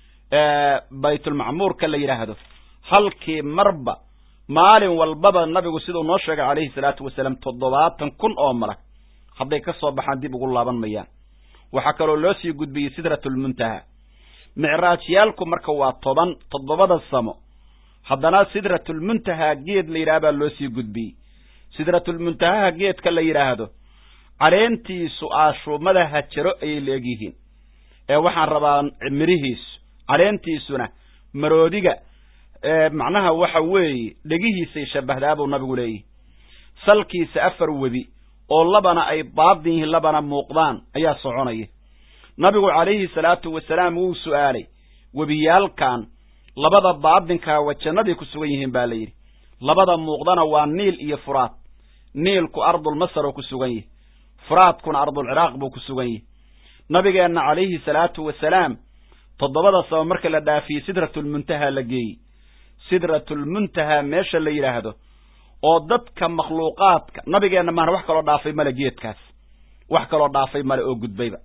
baytulmacmuurka la yidhaahdo halkii marba maalin walbaba nabigu siduu noo sheegay calayhi salaatu wasalaam toddobaatan kun oo malag hadday ka soo baxaan dib ugu laaban mayaan waxaa kaloo loo sii gudbiyey sidratulmuntaha micraajyaalku marka waa toban toddobada samo haddana sidratulmuntaha geed la yidhaha baa loo sii gudbiyey sidratulmuntahaha geedka la yidhaahdo caleentiisu aashuumada hajaro ayay la egyihiin ee waxaan rabaa mirihiisu caleentiisuna maroodiga macnaha waxa weeye dhegihiisay shabbahdaa buu nabigu leeyihi salkiisa afar webi oo labana ay baadin yihiin labana muuqdaan ayaa soconaya nabigu calayhi salaatu wasalaam wuu su'aalay webiyaalkan labada baadinkaa wa jannadii ku sugan yihiin baa la yidhi labada muuqdana waa niil iyo furaad niilku ardulmasar oo ku sugan yihi furaadkuna ardulciraaq buu ku sugan yihi nabigeenna calayhi salaatu wasalaam toddobada saba marka la dhaafiyey sidratulmuntaha la geeyey sidratulmuntaha meesha la yidhaahdo oo dadka makhluuqaadka nabigeenna maana wax kaloo dhaafay male geedkaas wax kaloo dhaafay male oo gudbayba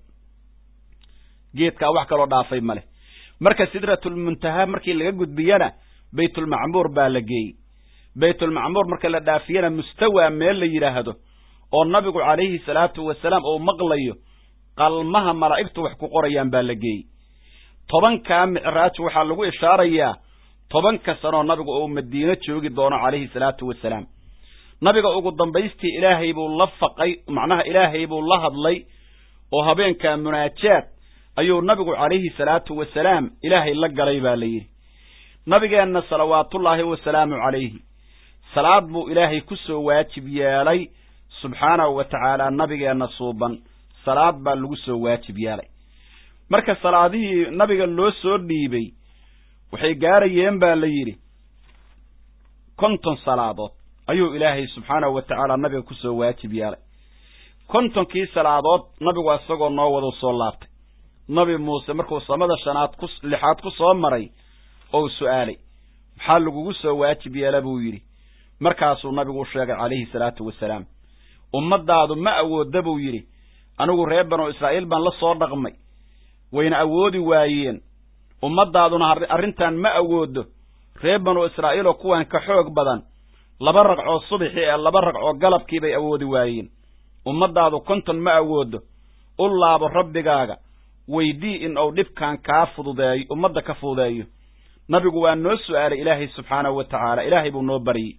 geedkaa wax kaloo dhaafay male marka sidratulmuntaha markii laga gudbiyana baytulmacmuur baa la geeyey baytulmacmuur marka la dhaafiyana mustawaa meel la yidhaahdo oo nabigu calayhi salaatu wasalaam uu maqlayo qalmaha malaa'igtu wax ku qorayaan baa la geeyey tobankaa micraaj waxaa lagu ishaarayaa tobanka sanoo nabigu uu madiino joogi doono calayhi salaatu wasalaam nabiga ugu dambaystii ilaahay buu la faqay macnaha ilaahay buu la hadlay oo habeenkaa munaajaad ayuu nabigu calayhi salaatu wasalaam ilaahay la galay baa la yidhi nabigeenna salawaatullaahi wasalaamu calayhi salaad buu ilaahay ku soo waajib yeelay subxaanahu wa tacaala nabigeenna suuban salaad baa lagu soo waajib yeelay marka salaadihii nabiga loo soo dhiibay waxay gaarayeen baa la yidhi konton salaadood ayuu ilaahay subxaanahu wa tacaala nabiga ku soo waajib yeelay kontonkii salaadood nabigu isagoo noo wadu soo laabtay nabi muuse markuu samada shanaad ku lixaad ku soo maray ou su'aalay maxaa lagugu soo waajib yeela buu yidhi markaasuu nabigu u sheegay calayhi salaatu wasalaam ummaddaadu ma awoodda buu yidhi anigu reer banu israa'iil baan la soo dhaqmay wayna awoodi waayeen ummaddaaduna arrintan ma awooddo reer banu israa'iiloo kuwan ka xoog badan laba ragcoo subaxii ee laba ragcoo galabkii bay awoodi waayeen ummaddaadu konton ma awooddo u laabo rabbigaaga weydii in uu dhibkan kaa fududeeyo ummadda ka fududeeyo nabigu waa noo su'aalay ilaahay subxaanahu wa tacaala ilaahay buu noo baryey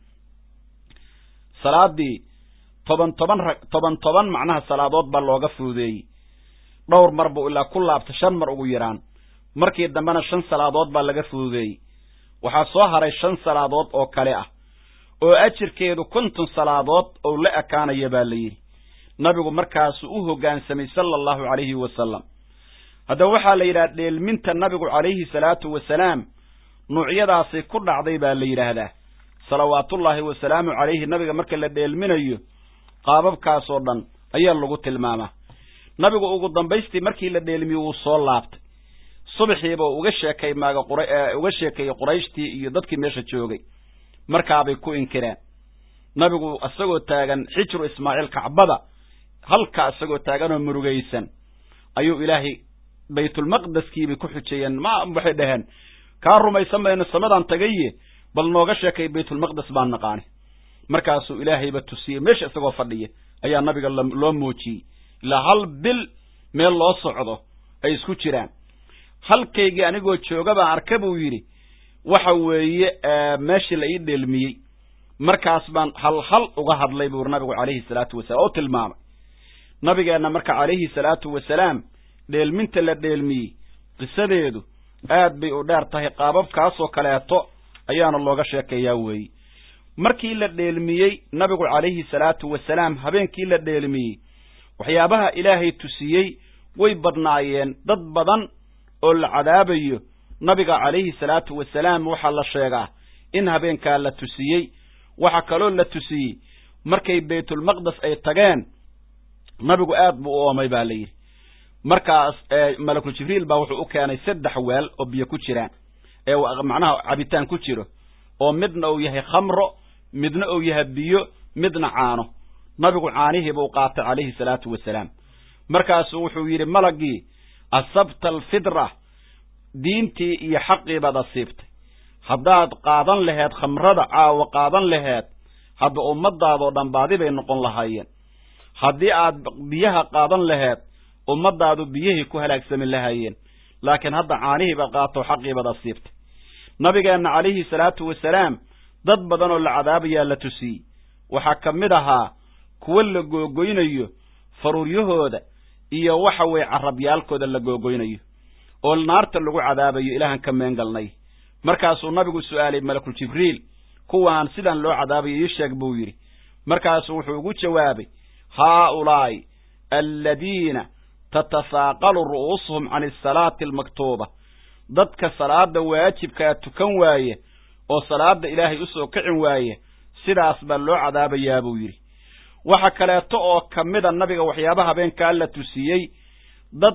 salaaddii toban toban rag toban toban macnaha salaadood baa looga fududeeyey dhowr mar buu ilaa ku laabtay shan mar ugu yaraan markii dambena shan salaadood baa laga fududeeyey waxaa soo haray shan salaadood oo kale ah oo ajirkeedu konton salaadood ou la ekaanaya baa la yidhi nabigu markaasuu u hoggaansamay sala allahu calayhi wasalam haddaba waxaa la yidhaha dheelminta nabigu calayhi salaatu wasalaam nuucyadaasay ku dhacday baa la yidhaahdaa salawaatullaahi wasalaamu calayhi nabiga marka la dheelminayo qaababkaasoo dhan ayaa lagu tilmaamaa nabigu ugu dambaystii markii la dheelmiyo wuu soo laabtay subaxiiba uga sheekay maaga qura uga sheekeeyey qurayshtii iyo dadkii meesha joogay markaabay ku inkireen nabigu isagoo taagan xijru ismaaciil kacbada halkaa isagoo taaganoo murugaysan ayuu ilaahay baytulmaqdeskiibay ku xujeeyeen ma waxay dhaheen kaa rumaysan mayno samadan tagaye bal nooga sheekay baytulmaqdes baan naqaani markaasuu ilaahayba tusiyey meesha isagoo fadhiya ayaa nabiga loo muujiyey ilaa hal bil meel loo socdo ay isku jiraan halkaygii anigoo jooga baan arka buu yidhi waxa weeye meeshii la ii dheelmiyey markaas baan hal hal uga hadlay buu nabigu calayhi salaatu wasalaam oo tilmaamay nabigeenna marka calayhi salaatu wasalaam dheelminta la dheelmiyey qisadeedu aad bay u dheer tahay qaababkaasoo kaleeto ayaana looga sheekeeyaa weeye markii la dheelmiyey nabigu calayhi salaatu wasalaam habeenkii la dheelmiyey waxyaabaha ilaahay tusiyey way badnaayeen dad badan oo la cadaabayo nabiga calayhi salaatu wasalaam waxaa la sheegaa in habeenkaa la tusiyey waxaa kaloo la tusiyey markay baytulmaqdes ay tageen nabigu aad buu u oomay baa la yidhi markaas malakul jibriil baa wuxuu u keenay saddex weel oo biyo ku jiraan ee macnaha cabitaan ku jiro oo midna uu yahay khamro midna uu yahay biyo midna caano nabigu caanihiiba u qaatay calayhi salaatu wasalaam markaasuu wuxuu yidhi malagii asabta alfidra diintii iyo xaqii baad asiibtay haddaad qaadan laheed khamrada caawa qaadan laheed hadda ummadaadoo dhan baadi bay noqon lahaayeen haddii aad biyaha qaadan laheed ummadaadu biyihii ku halaagsami lahaayeen laakiin hadda caanihii baad qaato xaqii baad asiibtay nabigeenna calayhi salaatu wasalaam dad badan oo la cadaabayaa la tusiyey waxaa ka mid ahaa kuwo la googoynayo faruuryahooda iyo waxa weeye carabyaalkooda la googoynayo oo naarta lagu cadaabayo ilaahan ka meengalnay markaasuu nabigu su'aalay malakul jibriil kuwaan sidaan loo cadaabayo ii sheeg buu yidhi markaasuu wuxuu ugu jawaabay haaulaa'i aladiina tatasaaqalu ru'uusuhum can asalaati almaktuuba dadka salaada waajibkaa tukan waaye oo salaada ilaahay usoo kicin waaye sidaas baa loo cadaabayaa buu yidhi waxa kaleeto oo ka mida nabiga waxyaaba habeenkaa la tusiyey dad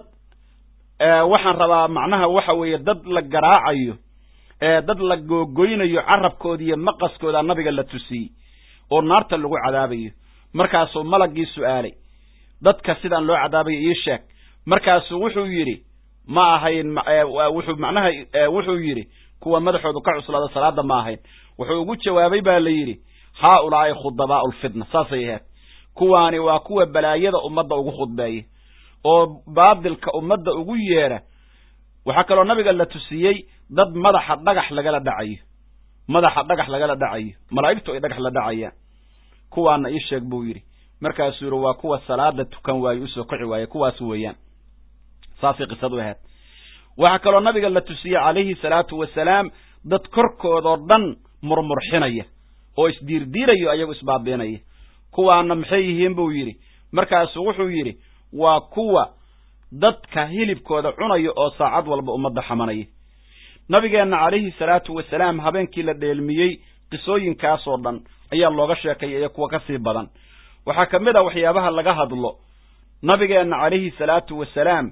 waxaan rabaa macnaha waxa weeye dad la garaacayo dad la googoynayo carabkooda iyo maqaskooda nabiga la tusiyey oo naarta lagu cadaabayo markaasuu malagii su'aalay dadka sidaan loo cadaabayo ii sheeg markaasuu wuxuu yidhi ma ahayn wuxuu macnaha wuxuu yidhi kuwa madaxoodu ka cuslaada salaada ma ahayn wuxuu ugu jawaabay baa la yidhi haaulaa'i khudabaa'u lfitna saasay ahayd kuwaani waa kuwa balaayada ummadda ugu khudbeeya oo baadilka ummadda ugu yeedha waxaa kaloo nabiga la tusiyey dad madaxa dhagax lagala dhacayo madaxa dhagax lagala dhacayo malaa'igtu ay dhagax la dhacayaan kuwaana ii sheeg buu yidhi markaasuu yidhi waa kuwa salaada tukan waaye usoo kici waaye kuwaas weeyaan saasay qisadu ahayd waxaa kaloo nabiga la tusiyey calayhi salaatu wasalaam dad korkoodoo dhan murmurxinaya oo isdiirdiirayo ayagu isbaabiinaya kuwaana maxay yihiin buu yidhi markaasuu wuxuu yidhi waa kuwa dadka hilibkooda cunaya oo saacad walba ummadda xamanaya nabigeenna calayhi salaatu wasalaam habeenkii la dheelmiyey qisooyinkaasoo dhan ayaa looga sheekaya iyo kuwa ka sii badan waxaa ka mid a waxyaabaha laga hadlo nabigeenna calayhi salaatu wasalaam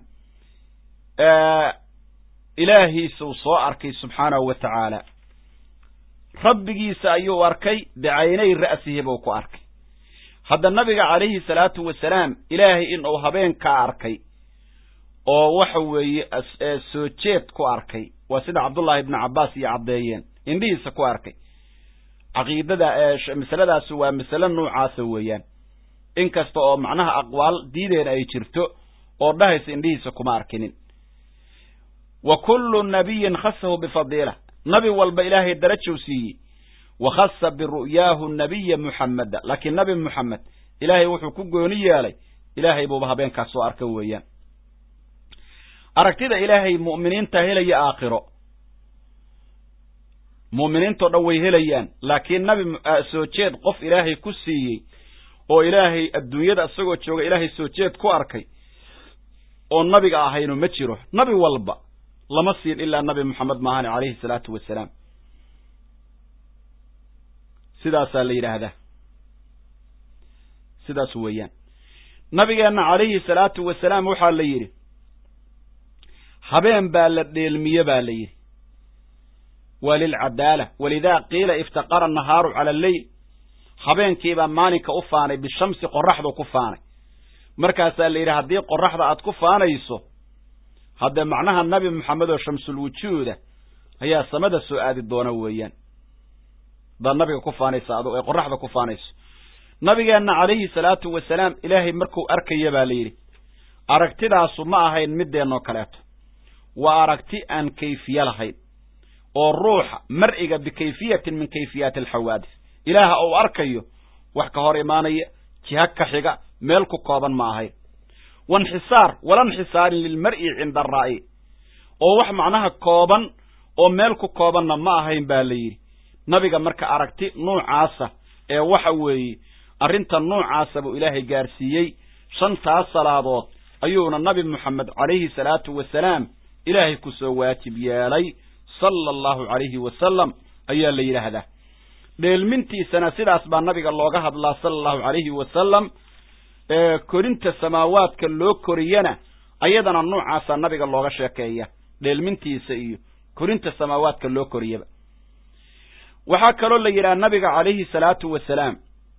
ilaahiisuu soo arkay subxaanahu wa tacaala rabbigiisa ayuu arkay bicaynay ra'sihi buu ku arkay hadda nabiga calayhi salaatu wasalaam ilaahay inuu habeenkaa arkay oo waxa weeye soo jeed ku arkay waa sida cabdullaahi ibnu cabbaas iyo caddeeyeen indhihiisa ku arkay caqiidada masaladaasi waa masale noocaasa weeyaan inkasta oo macnaha aqwaal diideen ay jirto oo dhahaysa indhihiisa kuma arkinin wa kullu nabiyin khasahu bifadiila nabi walba ilaahay darajow siiyey wa khasa biru'yaahu nabiya muxameda laakiin nabi muxamed ilaahay wuxuu ku gooni yeelay ilaahay buuba habeenkaas soo arka weeyaan aragtida ilaahay mu'miniinta helaya aakhiro mu'miniintao dhan way helayaan laakiin nabi soo jeed qof ilaahay ku siiyey oo ilaahay adduunyada isagoo jooga ilaahay soo jeed ku arkay oo nabiga ahaynu ma jiro nabi walba lama siin ilaa nabi moxamed maahane calayhi salaatu wasalaam sidaasaa la yidhaahdaa sidaas weeyaan nabigeenna calayhi salaatu wasalaam waxaa la yidhi habeen baa la dheelmiye baa la yidhi waa lilcadaala walidaa qiila iftaqara annahaaru cala alleyl habeenkiibaa maalinka u faanay bishamsi qoraxdu ku faanay markaasaa la yidhi haddii qoraxda aad ku faanayso haddee macnaha nabi moxamed oo shamsul wujuuda ayaa samada soo aadi doona weeyaan hadaad nabiga ku faanaysa adu ee qoraxda ku faanayso nabigeenna calayhi salaatu wasalaam ilaahay markuu arkaya baa la yidhi aragtidaasu ma ahayn middeenoo kaleeto waa aragti aan kayfiye lahayn oo ruuxa mar'iga bikayfiyatin min kayfiyaati alxawaadis ilaaha uu arkayo wax ka hor imaanaya jiha ka xiga meel ku kooban ma ahayn wainxisaar walanxisaarin lilmar'i cinda araa'i oo wax macnaha kooban oo meel ku koobanna ma ahayn baa la yidhi nabiga marka aragti nuucaasa ee waxa weeye arrinta nuucaasa buu ilaahay gaarsiiyey shantaas salaadood ayuuna nabi moxamed calayhi salaatu wasalaam ilaahay ku soo waajib yeelay sala allahu calayhi wasalam ayaa la yidhaahdaa dheelmintiisana sidaas baa nabiga looga hadlaa sala allahu calayhi wasalam korinta samaawaadka loo koriyana ayadana nuucaasaa nabiga looga sheekeeya dheelmintiisa iyo korinta samaawaadka loo koriyaba waxaa kaloo la yidhaha nabiga calayhi salaatu wasalaam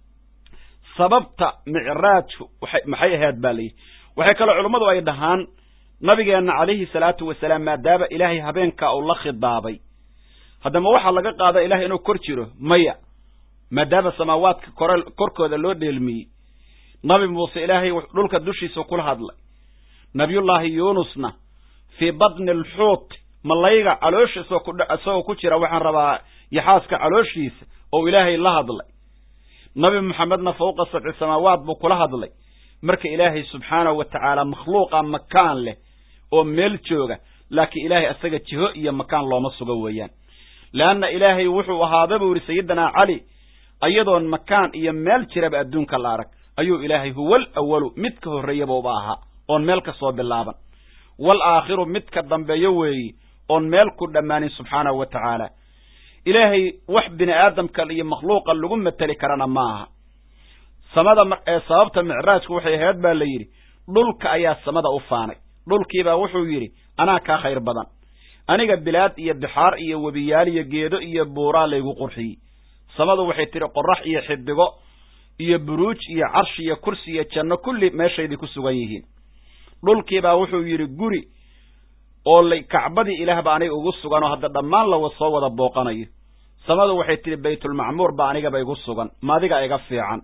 sababta micraajku maxay ahayd baa layidhi waxay kaloo culummadu ay dhahaan nabigeenna calayhi salaatu wasalaam maadaama ilaahay habeenkaa uu la khidaabay haddama waxaa laga qaada ilahay inuu kor jiro maya maadaama samaawaadka kore korkooda loo dheelmiyey nabi muuse ilaahay dhulka dushiisa kula hadlay nabiyullaahi yuunusna fii batni alxuut malayga caloosha isagoo ku jira waxaan rabaa yaxaaska calooshiisa oo ilaahay la hadlay nabi moxamedna fawqa sabci samaawaat buu kula hadlay marka ilaahay subxaanahu wa tacaala makhluuqa makaan leh oo meel jooga laakiin ilaahay asaga jiho iyo makaan looma sugo weeyaan leanna ilaahay wuxuu ahaada buu yidhi sayidinaa cali ayadoon makaan iyo meel jiraba adduunka la arag ayuu ilaahay huwal awalu mid ka horreeyabuuba ahaa oon meel ka soo bilaaban wal aakhiru mid ka dambeeyo weeyi oon meel ku dhammaanin subxaanahu wa tacaala ilaahay wax bini aadamka iyo makhluuqa lagu mateli karana ma aha samada ee sababta micraajku waxay ahayd baa la yidhi dhulka ayaa samada u faanay dhulkiibaa wuxuu yidhi anaa kaa khayr badan aniga bilaad iyo bixaar iyo webiyaal iyo geedo iyo buuraa laygu qurxiyey samadu waxay tidhi qorax iyo xidigo iyo buruuj iyo carshi iyo kursi iyo janno kulli meeshaydii ku sugan yihiin dhulkiibaa wuxuu yidhi guri oo la kacbadii ilaahba aniga ugu sugan oo hadda dhammaan lawa soo wada booqanayo samadu waxay tidhi baytulmacmuur ba anigaba igu sugan maadiga iga fiican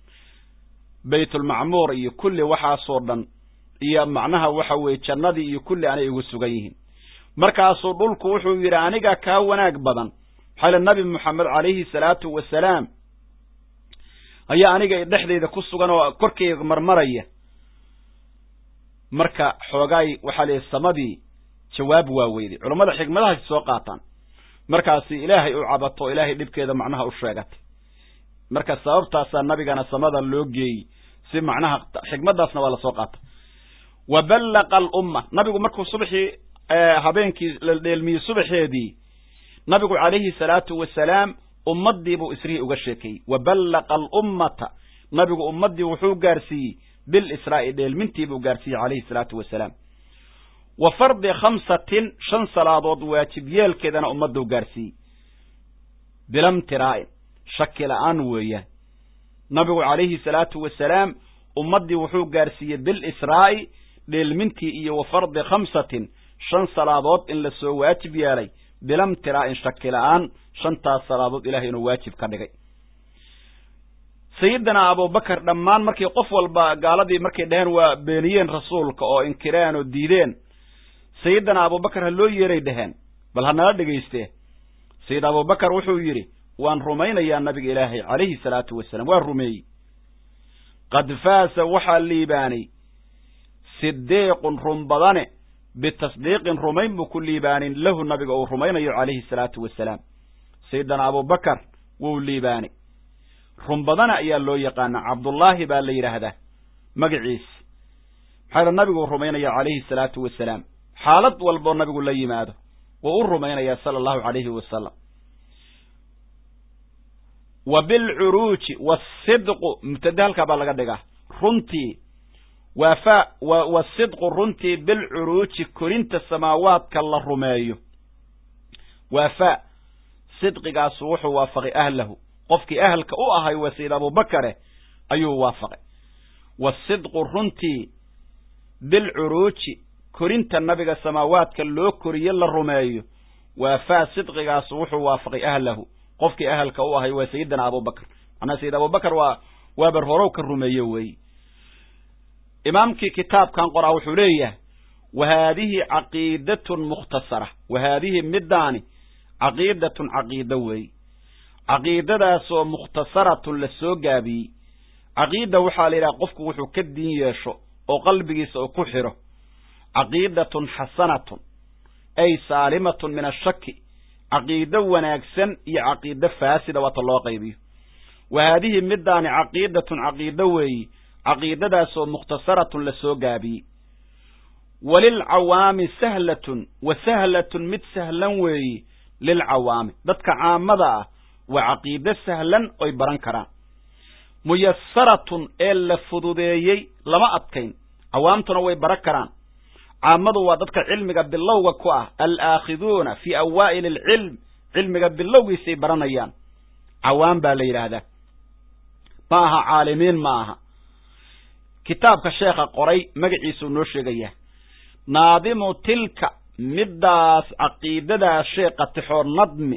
baytulmacmuur iyo kulli waxaasoo dhan iyo macnaha waxa weeye jannadii iyo kulli anay igu sugan yihiin markaasuu dhulku wuxuu yidhi aniga kaa wanaag badan maxaa le nabi moxamed calayhi salaatu wasalaam ayaa aniga dhexdayda ku sugan oo korkayga marmaraya marka xoogaay waxaa la yidhi samadii jawaab waa weyday culammada xikmadahaasi soo qaataan markaasi ilaahay u cabato o ilaahay dhibkeeda macnaha u sheegatay marka sababtaasaa nabigana samada loo geeyey si macnaha xikmadaasna waa lasoo qaata wa ballaqa alumma nabigu markuu subaxii habeenkii la dheelmiyey subaxeedii nabigu calayhi salaatu wasalaam ummaddiibuu isrihii uga sheekeeyey wa ballaqa alummata nabigu ummaddii wuxuu gaarsiiyey bilisraa'i dheelmintiibuu gaarsiiyey calayhi salaatu wasalaam wa fardi khamsatin shan salaadood waajib yeelkeedana ummadduu gaarsiiyey bilamtiraa'in shaki la'aan weeyaan nabigu calayhi salaatu wasalaam ummaddii wuxuu gaarsiiyey bilisraa'i dheelmintii iyo wa fardi khamsatin shan salaadood in la soo waajib yeelay bilamtiraa'in shaki la'aan shantaas salaadood ilahay inuu waajib ka dhigay sayidina abubakar dhammaan markii qof walba gaaladii markay dhaheen waa beeniyeen rasuulka oo inkireen oo diideen sayidina abubakar ha loo yeeray dhaheen bal ha nala dhegaystee sayid abubakar wuxuu yidhi waan rumaynayaa nabiga ilaahay calayhi salaatu wasalaam waa rumeeyey qad faasa waxaa liibaanay sidiiqun run badane bitasdiiqin rumayn buu ku liibaanin lahu nabiga uu rumaynayo calayhi salaatu wasalaam sayidina abubakar wuu liibaanay run badana ayaa loo yaqaanaa cabdullaahi baa la yidhaahdaa magaciis maxaa nabigu rumaynaya calayhi salaatu wasalaam xaalad walboo nabigu la yimaado wuu u rumaynayaa sala allahu calayhi wasalam wa bilcuruuji waasidqu mubtade halkaa baa laga dhigaa runtii waa fa wa wasidqu runtii bilcuruuji korinta samaawaadka la rumeeyo waa fa sidqigaasu wuxuu waafaqay ahlahu qofkii ahalka u ahay waa sayid abubakare ayuu waafaqay wasidqu runtii bilcuruuji korinta nabiga samaawaadka loo koriye la rumeeyo waa faa sidqigaasu wuxuu waafaqay ahlahu qofkii ahalka u ahay waa sayidina abubakar macnaa sayid abubakar waa waa bar horow ka rumeeye weeye imaamkii kitaabkan qoraa wuxuu leeyahay wa haadihi caqiidatun mukhtasara wa haadihi middaani caqiidatun caqiida weeye caqiidadaasoo mukhtasaratun la soo gaabiyey caqiida waxaa la yidhaha qofku wuxuu ka diin yeesho oo qalbigiisa uu ku xidho caqiidatun xasanatun ay saalimatun min ashaki caqiido wanaagsan iyo caqiido faasida waata loo qaybiyo wa haadihi middaani caqiidatun caqiido weeyi caqiidadaasoo mukhtasaratun la soo gaabiyey walilcawaami sahlatun wa sahlatun mid sahlan weeyi lilcawaami dadka caamada ah waa caqiido sahlan oy baran karaan muyasaratun ee la fududeeyey lama adkayn cawaamtuna way baran karaan caamadu waa dadka cilmiga bilowga ku ah alaakhiduuna fii awaa'ili alcilm cilmiga bilowgiisay baranayaan cawaam baa la yidhaahdaa ma aha caalimiin ma aha kitaabka sheekha qoray magaciisuu noo sheegayaa naadimu tilka middaas caqiidadaa sheekha tixoo nadmi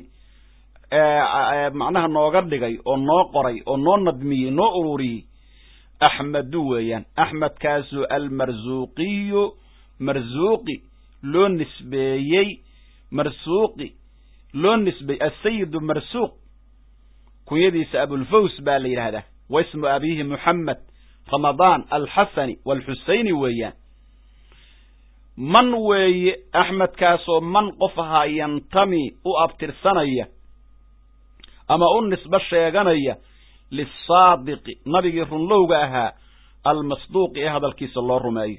macnaha nooga dhigay oo noo qoray oo noo nadmiyey noo ururiyey axmedu weeyaan axmedkaasu almarsuuqiyu marsuuqi loo nisbeeyey marsuuqi loo nisbeeyey asayidu marsuuq kunyadiisa abulfaws baa la yidhaahdaa wa ismu abiihi moxamed ramadaan alxasani waalxusayni weeyaan man weeye axmedkaasoo man qof ahaa yantami u abtirsanaya ama u nisbe sheeganaya lisaadiqi nabigii runlowga ahaa almasduuqi ee hadalkiisa loo rumeeyo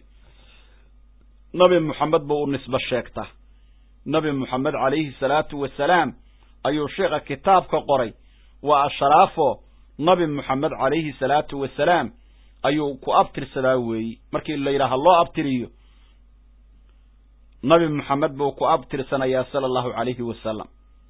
nabi moxamed buu u nisbe sheegtaa nabi moxamed calayhi salaatu wasalaam ayuu sheekha kitaabka qoray waa ashraafo nabi moxamed calayhi salaatu wasalaam ayuu ku abtirsadaa weeyi markii la yidhaaha loo abtiriyo nabi moxamed buu ku abtirsanayaa sala allahu calayhi wasalam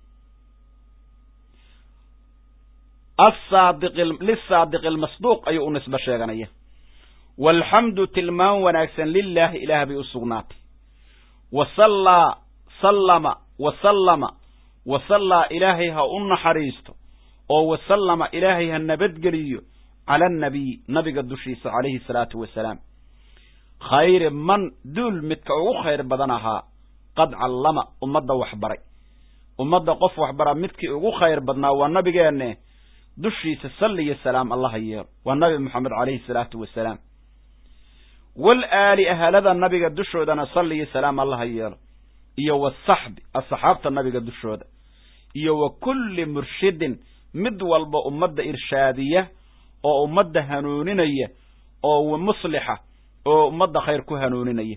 asaadiqi lisaadiqi almasduuq ayuu u nisbe sheeganaya waalxamdu tilmaan wanaagsan lilaahi ilaah bay u sugnaatay wa sallaa sallama wa sallama wa sallaa ilaahay ha u naxariisto oo wa sallama ilaahay ha nabadgeliyo cala annabiy nabiga dushiisa calayhi salaatu wasalaam khayri man duul midka ugu khayr badan ahaa qad callama ummadda waxbaray ummadda qof waxbara midkii ugu khayr badnaa waa nabigeenne dushiisa salli iyo salaam allaha yeelo waa nabi moxamed calayhi salaatu wasalaam wal aali ahalada nabiga dushoodana salli iyo salaam allaha yeelo iyo wasaxbi asxaabta nabiga dushooda iyo wa kulli murshidin mid walba ummadda irshaadiya oo ummadda hanuuninaya oo muslixa oo ummadda khayr ku hanuuninaya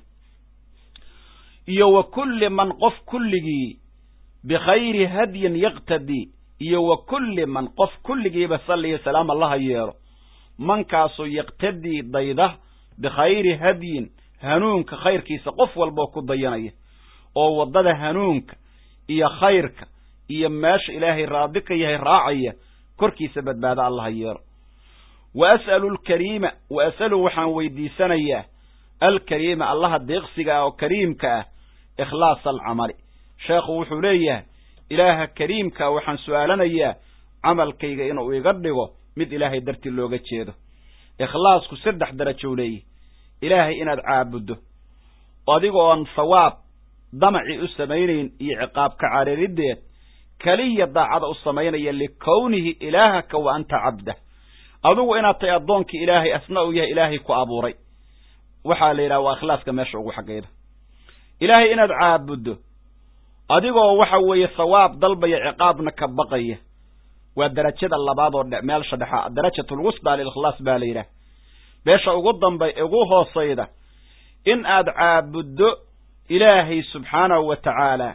iyo wa kulli man qof kulligii bikhayri hadyin yaqtadii iyo wa kulli man qof kulligiiba salliyo salaam allaha yeelo mankaasoo yaqtadii dayda bikhayri hadyin hanuunka khayrkiisa qof walboo ku dayanaya oo waddada hanuunka iyo khayrka iyo meesha ilaahay raadi ka yahay raacaya korkiisa badbaado allaha yeelo wa as'alu alkariima wa as'alu waxaan weydiisanayaa alkariima allaha deeqsiga ah oo kariimka ah ikhlaasa alcamali sheekhu wuxuu leeyahay ilaaha kariimkaa waxaan su'aalanayaa camalkayga inuu iga dhigo mid ilaahay dartii looga jeedo ikhlaasku saddex darajow leeyahy ilaahay inaad caabuddo adigoon sawaab damacii u samaynayn iyo ciqaabka carariddeed keliya daacada u samaynaya likownihi ilaahaka wa anta cabdah adugu inaad tahay addoonkii ilaahay asna uu yahay ilaahay ku abuuray waxaa la yidhaha waa ikhlaaska meesha ugu xaggayda ilaahay inaad caabuddo adigoo waxa weeye sawaab dalbaya ciqaabna ka baqaya waa darajada labaad oo meelsha dhexa darajatulwusdaa lilikhlaas baa la yidhaah meesha ugu dambay ugu hoosayda in aad caabuddo ilaahay subxaanahu wa tacaala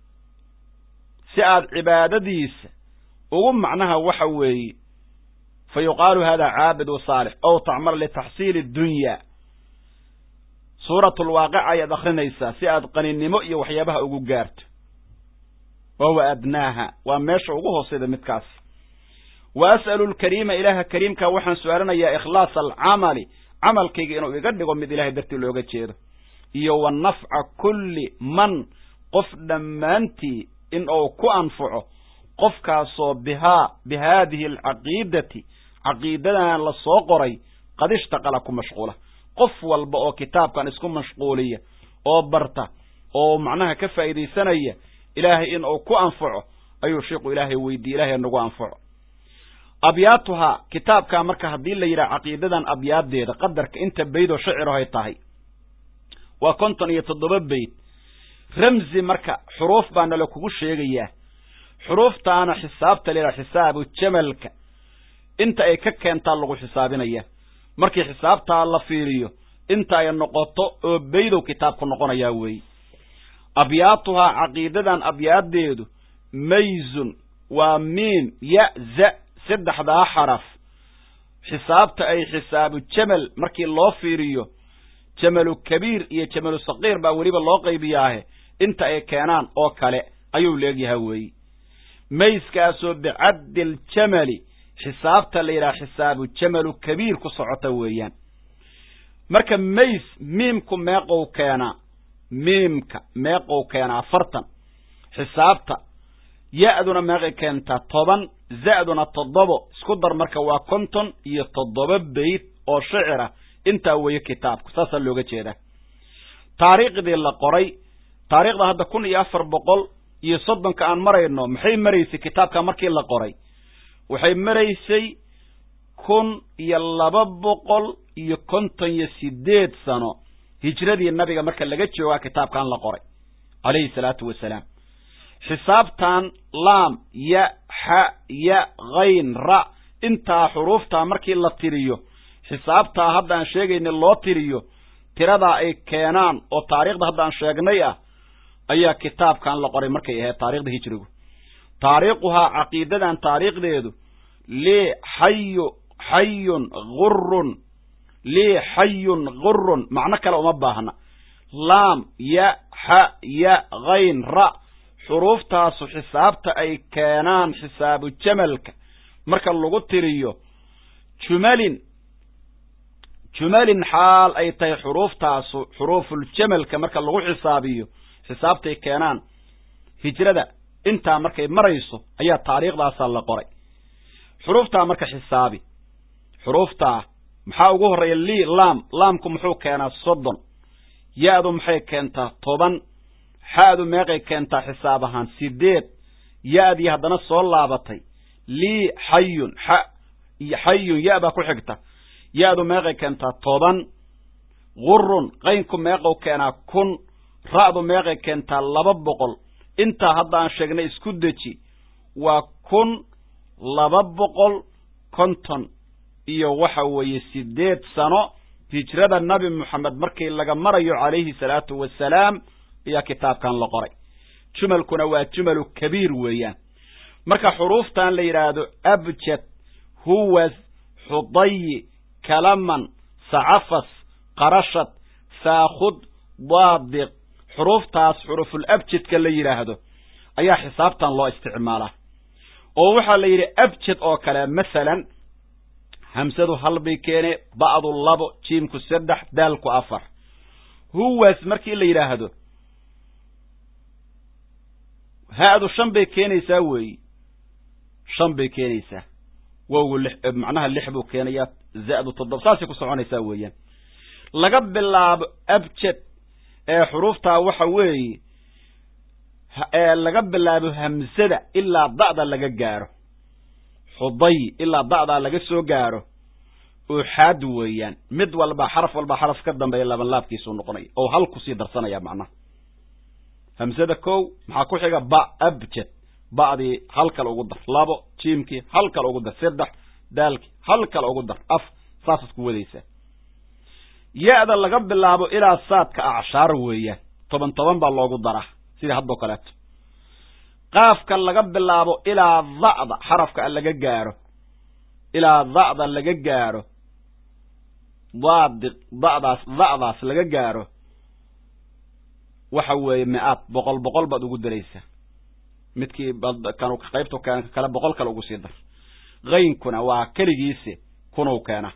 si aad cibaadadiisa ugu macnaha waxa weeye fa yuqaalu hada caabid wa saalix ow tacmal litaxsiili dunya suuratulwaaqica ayaad akrinaysaa si aad qaninimo iyo waxyaabaha ugu gaarto wahuwa adnaaha waa meesha ugu hoosayda midkaas wa as'alu lkariima ilaaha kariimka waxaan su-aalanayaa ikhlaasa alcamali camalkayga inuu iga dhigo mid ilahay dartii looga jeedo iyo wa nafca kulli man qof dhammaantii in uu ku anfaco qofkaasoo bihaa bi haadihi alcaqiidati caqiidadan la soo qoray qad ishtaqala ku mashquula qof walba oo kitaabkan isku mashquuliya oo barta oo macnaha ka faa'iidaysanaya ilaahay in uu ku anfaco ayuu sheikhu ilaahay weydiiye ilahay nagu anfaco abyaatuhaa kitaabkaa marka haddii la yidhaha caqiidadan abyaadeeda qadarka inta baydoo shacirahay tahay waa konton iyo toddoba bayd ramzi marka xuruuf baa nala kugu sheegayaa xuruuftaana xisaabta la yidhaha xisaabu jamalka inta ay ka keentaa lagu xisaabinaya markii xisaabtaa la fiiriyo inta ay noqoto oo baydow kitaabku noqonayaa weeye abyaatuhaa caqiidadan abyaadeedu mayzun waa miim ya za saddexdaa xaraf xisaabta ay xisaabu jamal markii loo fiiriyo jamalu kabiir iyo jamalu saqiir baa weliba loo qaybiyaahe inta ay keenaan oo kale ayuu leegyaha weeye mayskaasoo bicaddi aljamali xisaabta la yidhaha xisaabu jamalu kabiir ku socota weeyaan marka mays miimku meeqow keenaa miimka meeqow keenaa afartan xisaabta ya-duna meeqay keentaa toban za-duna toddobo isku dar marka waa konton iyo toddoba bayd oo shicira intaa weeye kitaabku saasaa looga jeedaa taariikhdii la qoray taariikhda hadda kun iyo afar boqol iyo soddonka aan marayno maxay maraysay kitaabka markii la qoray waxay maraysay kun iyo laba boqol iyo konton iyo sideed sano hijradii nabiga marka laga joogaa kitaabkan la qoray calayhi salaatu wasalaam xisaabtan laam ya xa ya hayn ra intaa xuruuftaa markii la tiriyo xisaabtaa hadda aan sheegayna loo tiriyo tiradaa ay keenaan oo taariikhda hadda aan sheegnay ah ayaa kitaabkan la qoray markay ahayd taarikhda hijrigu taariikhuhaa caqiidadan taariikhdeedu lii xayu xayun gurun lii xayun gurun macno kale uma baahna laam ya xa ya hayn ra xuruuftaasu xisaabta ay keenaan xisaabu jamalka marka lagu tiriyo jumalin jumalin xaal ay tahay xuruuftaasu xuruufuljamalka marka lagu xisaabiyo xisaabtay keenaan hijrada intaa markay marayso ayaa taariikhdaasaa la qoray xuruuftaa marka xisaabi xuruuftaa maxaa ugu horreeya lii laam laamku muxuu keenaa soddon ya-du maxay keentaa toban xa-du meeqay keentaa xisaab ahaan sideed ya-dii haddana soo laabatay lii xayun xa xayun ya baa ku xigta ya-du meeqay keentaa toban gurun qaynku meeqow keenaa kun ra'du meeqay keentaa laba boqol intaa haddaan sheegnay isku deji waa kun laba boqol konton iyo waxa weeye siddeed sano hijrada nabi moxamed markii laga marayo calayhi salaatu wasalaam ayaa kitaabkan la qoray jumalkuna waa jumalu kabiir weeyaan marka xuruuftan la yidhaahdo abjad huwas xudayi kalaman sacafas qarashad saakhud daadiq xuruuftaas xuruful abjadka la yidhaahdo ayaa xisaabtan loo isticmaalaa oo waxaa la yidhi abjad oo kale masalan hamsadu hal bay keene ba'du labo jiimku saddex daalku afar huwas markii la yidhaahdo ha-du shan bay keenaysaa weeyi shan bay keenaysaa wowgu lix macnaha lix buu keenayaa za'du toddoba saasay ku soconaysaa weeyaan laga bilaabo abjad ee xuruuftaa waxa weeye ee laga bilaabo hamsada ilaa da'da laga gaaro xuday ilaa da'daa laga soo gaaro uxaad weeyaan mid walba xaraf walba xaraf ka dambeeya labanlaabkiisuu noqonaya oo hal kusii darsanaya macnaha hamsada kow maxaa ku xiga ba abjad ba'dii hal kale ugu dar labo jiimkii hal kale ugu dar saddex daalkii hal kale ugu dar af saasaad ku wadaysaa ya-da laga bilaabo ilaa saadka acshaar weeyaan toban toban baa loogu daraa sidii haddoo kaleeto qaafka laga bilaabo ilaa da'da xarafka laga gaaro ilaa da'da laga gaaro daadi da'daas da'daas laga gaaro waxa weeye mi-aad boqol boqol baad ugu daraysaa midkii kan qaybtu keen kale boqol kale ugu sii dar qaynkuna waa keligiisi kunow keena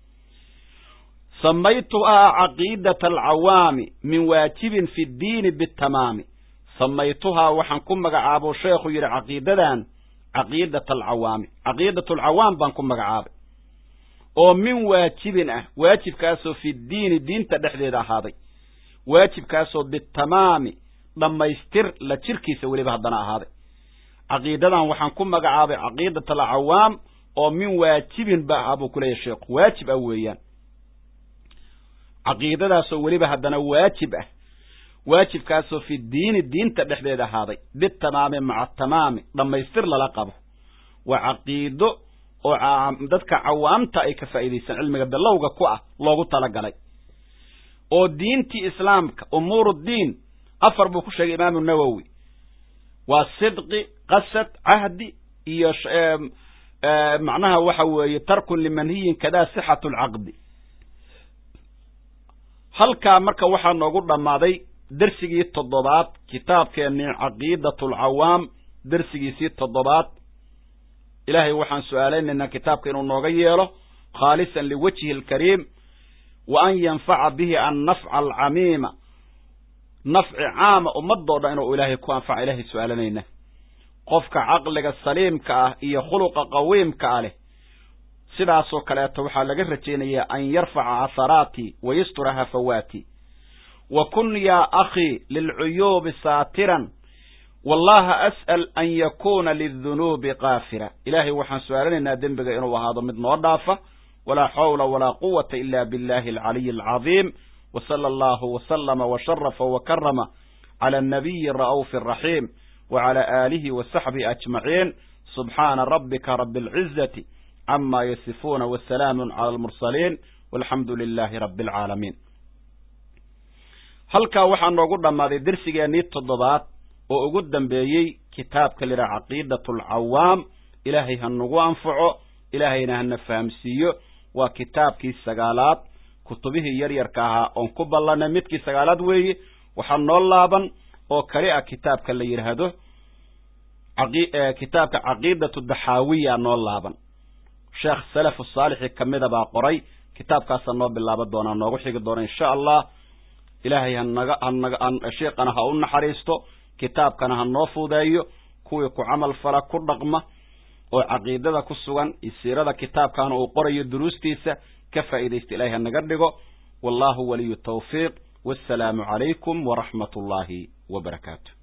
samaytuhaa caqiidata alcawaami min waajibin fi ddiini bitamaami samaytuhaa waxaan ku magacaabo sheekhu yidhi caqiidadan caqiidata alcawaami caqiidat alcawaam baan ku magacaabay oo min waajibin ah waajibkaasoo fi ddiini diinta dhexdeeda ahaaday waajibkaasoo bitamaami dhammaystir la jirkiisa weliba haddana ahaaday caqiidadan waxaan ku magacaabay caqiidat alcawaam oo min waajibin ba ahaa buu kuleeyahy sheekhu waajib ah weeyaan caqiidadaasoo weliba haddana waajib ah waajibkaasoo fi diini diinta dhexdeeda ahaaday bitamaami maca tamaami dhammaystir lala qabo waa caqiido oo dadka cawaamta ay ka faa'iidaysan cilmiga bilowga ku ah loogu talagalay oo diintii islaamka umuur diin afar buu ku sheegay imaamu nawowi waa sidqi qasad cahdi iyo macnaha waxa weeye tarkun limanhiyin kadaa sixatu lcaqdi halkaa marka waxaa noogu dhammaaday dersigii toddobaad kitaabkeennii caqiidatu alcawaam dersigiisii toddobaad ilaahay waxaan su-aalaynaynaa kitaabka inuu nooga yeelo khaalisan liwajhi alkariim wa an yanfaca bihi annafca alcamiima nafci caama ummadoo dhan inuu ilaahay ku anfaca ilahay su-aalanayna qofka caqliga saliimka ah iyo khuluqa qawiimka ah leh sidaasoo kaleeto waxaa laga rajaynayaa an yarfaca casaraati wa yastura hafawaati wa kun yaa akhii lilcuyuubi saatiran wallaha as'al an yakuuna lidunuubi kaafira ilaahay waxaan su-aalanaynaa dembiga inuu ahaado mid noo dhaafa walaa xawla walaa quwata ila billahi alcaliyi alcadiim wa sala allahu wasalama washarafa wakarama cala annabiyi ara'uufi araxiim wacala aalihi wasaxbihi ajmaciin subxaana rabbika rabi alcizati cama yasifuuna wasalaamu cala almursaliin walxamdu lilahi rabi alcaalamiin halkaa waxaa noogu dhammaaday dersigeennii toddobaad oo ugu dambeeyey kitaabka lidhaha caqiidatu alcawaam ilaahay ha nagu anfaco ilaahayna hana fahamsiiyo waa kitaabkii sagaalaad kutubihii yaryarka ahaa oon ku ballanay midkii sagaalaad weeye waxaa noo laaban oo kali ah kitaabka la yidhaahdo kitaabka caqiidatu daxaawiya noo laaban sheekh salafu saalixi kamida baa qoray kitaabkaasa noo bilaaban doonaa noogu xigi doona insha allah ilaahay hanaga hanaga sheekana ha u naxariisto kitaabkana ha noo fuudeeyo kuwii ku camal fala ku dhaqma oo caqiidada ku sugan iyo siirada kitaabkaana uu qorayo duruustiisa ka faa'iidaysta ilahay hanaga dhigo wallahu waliyu tawfiiq wassalaamu calaykum waraxmat ullaahi wa barakaatu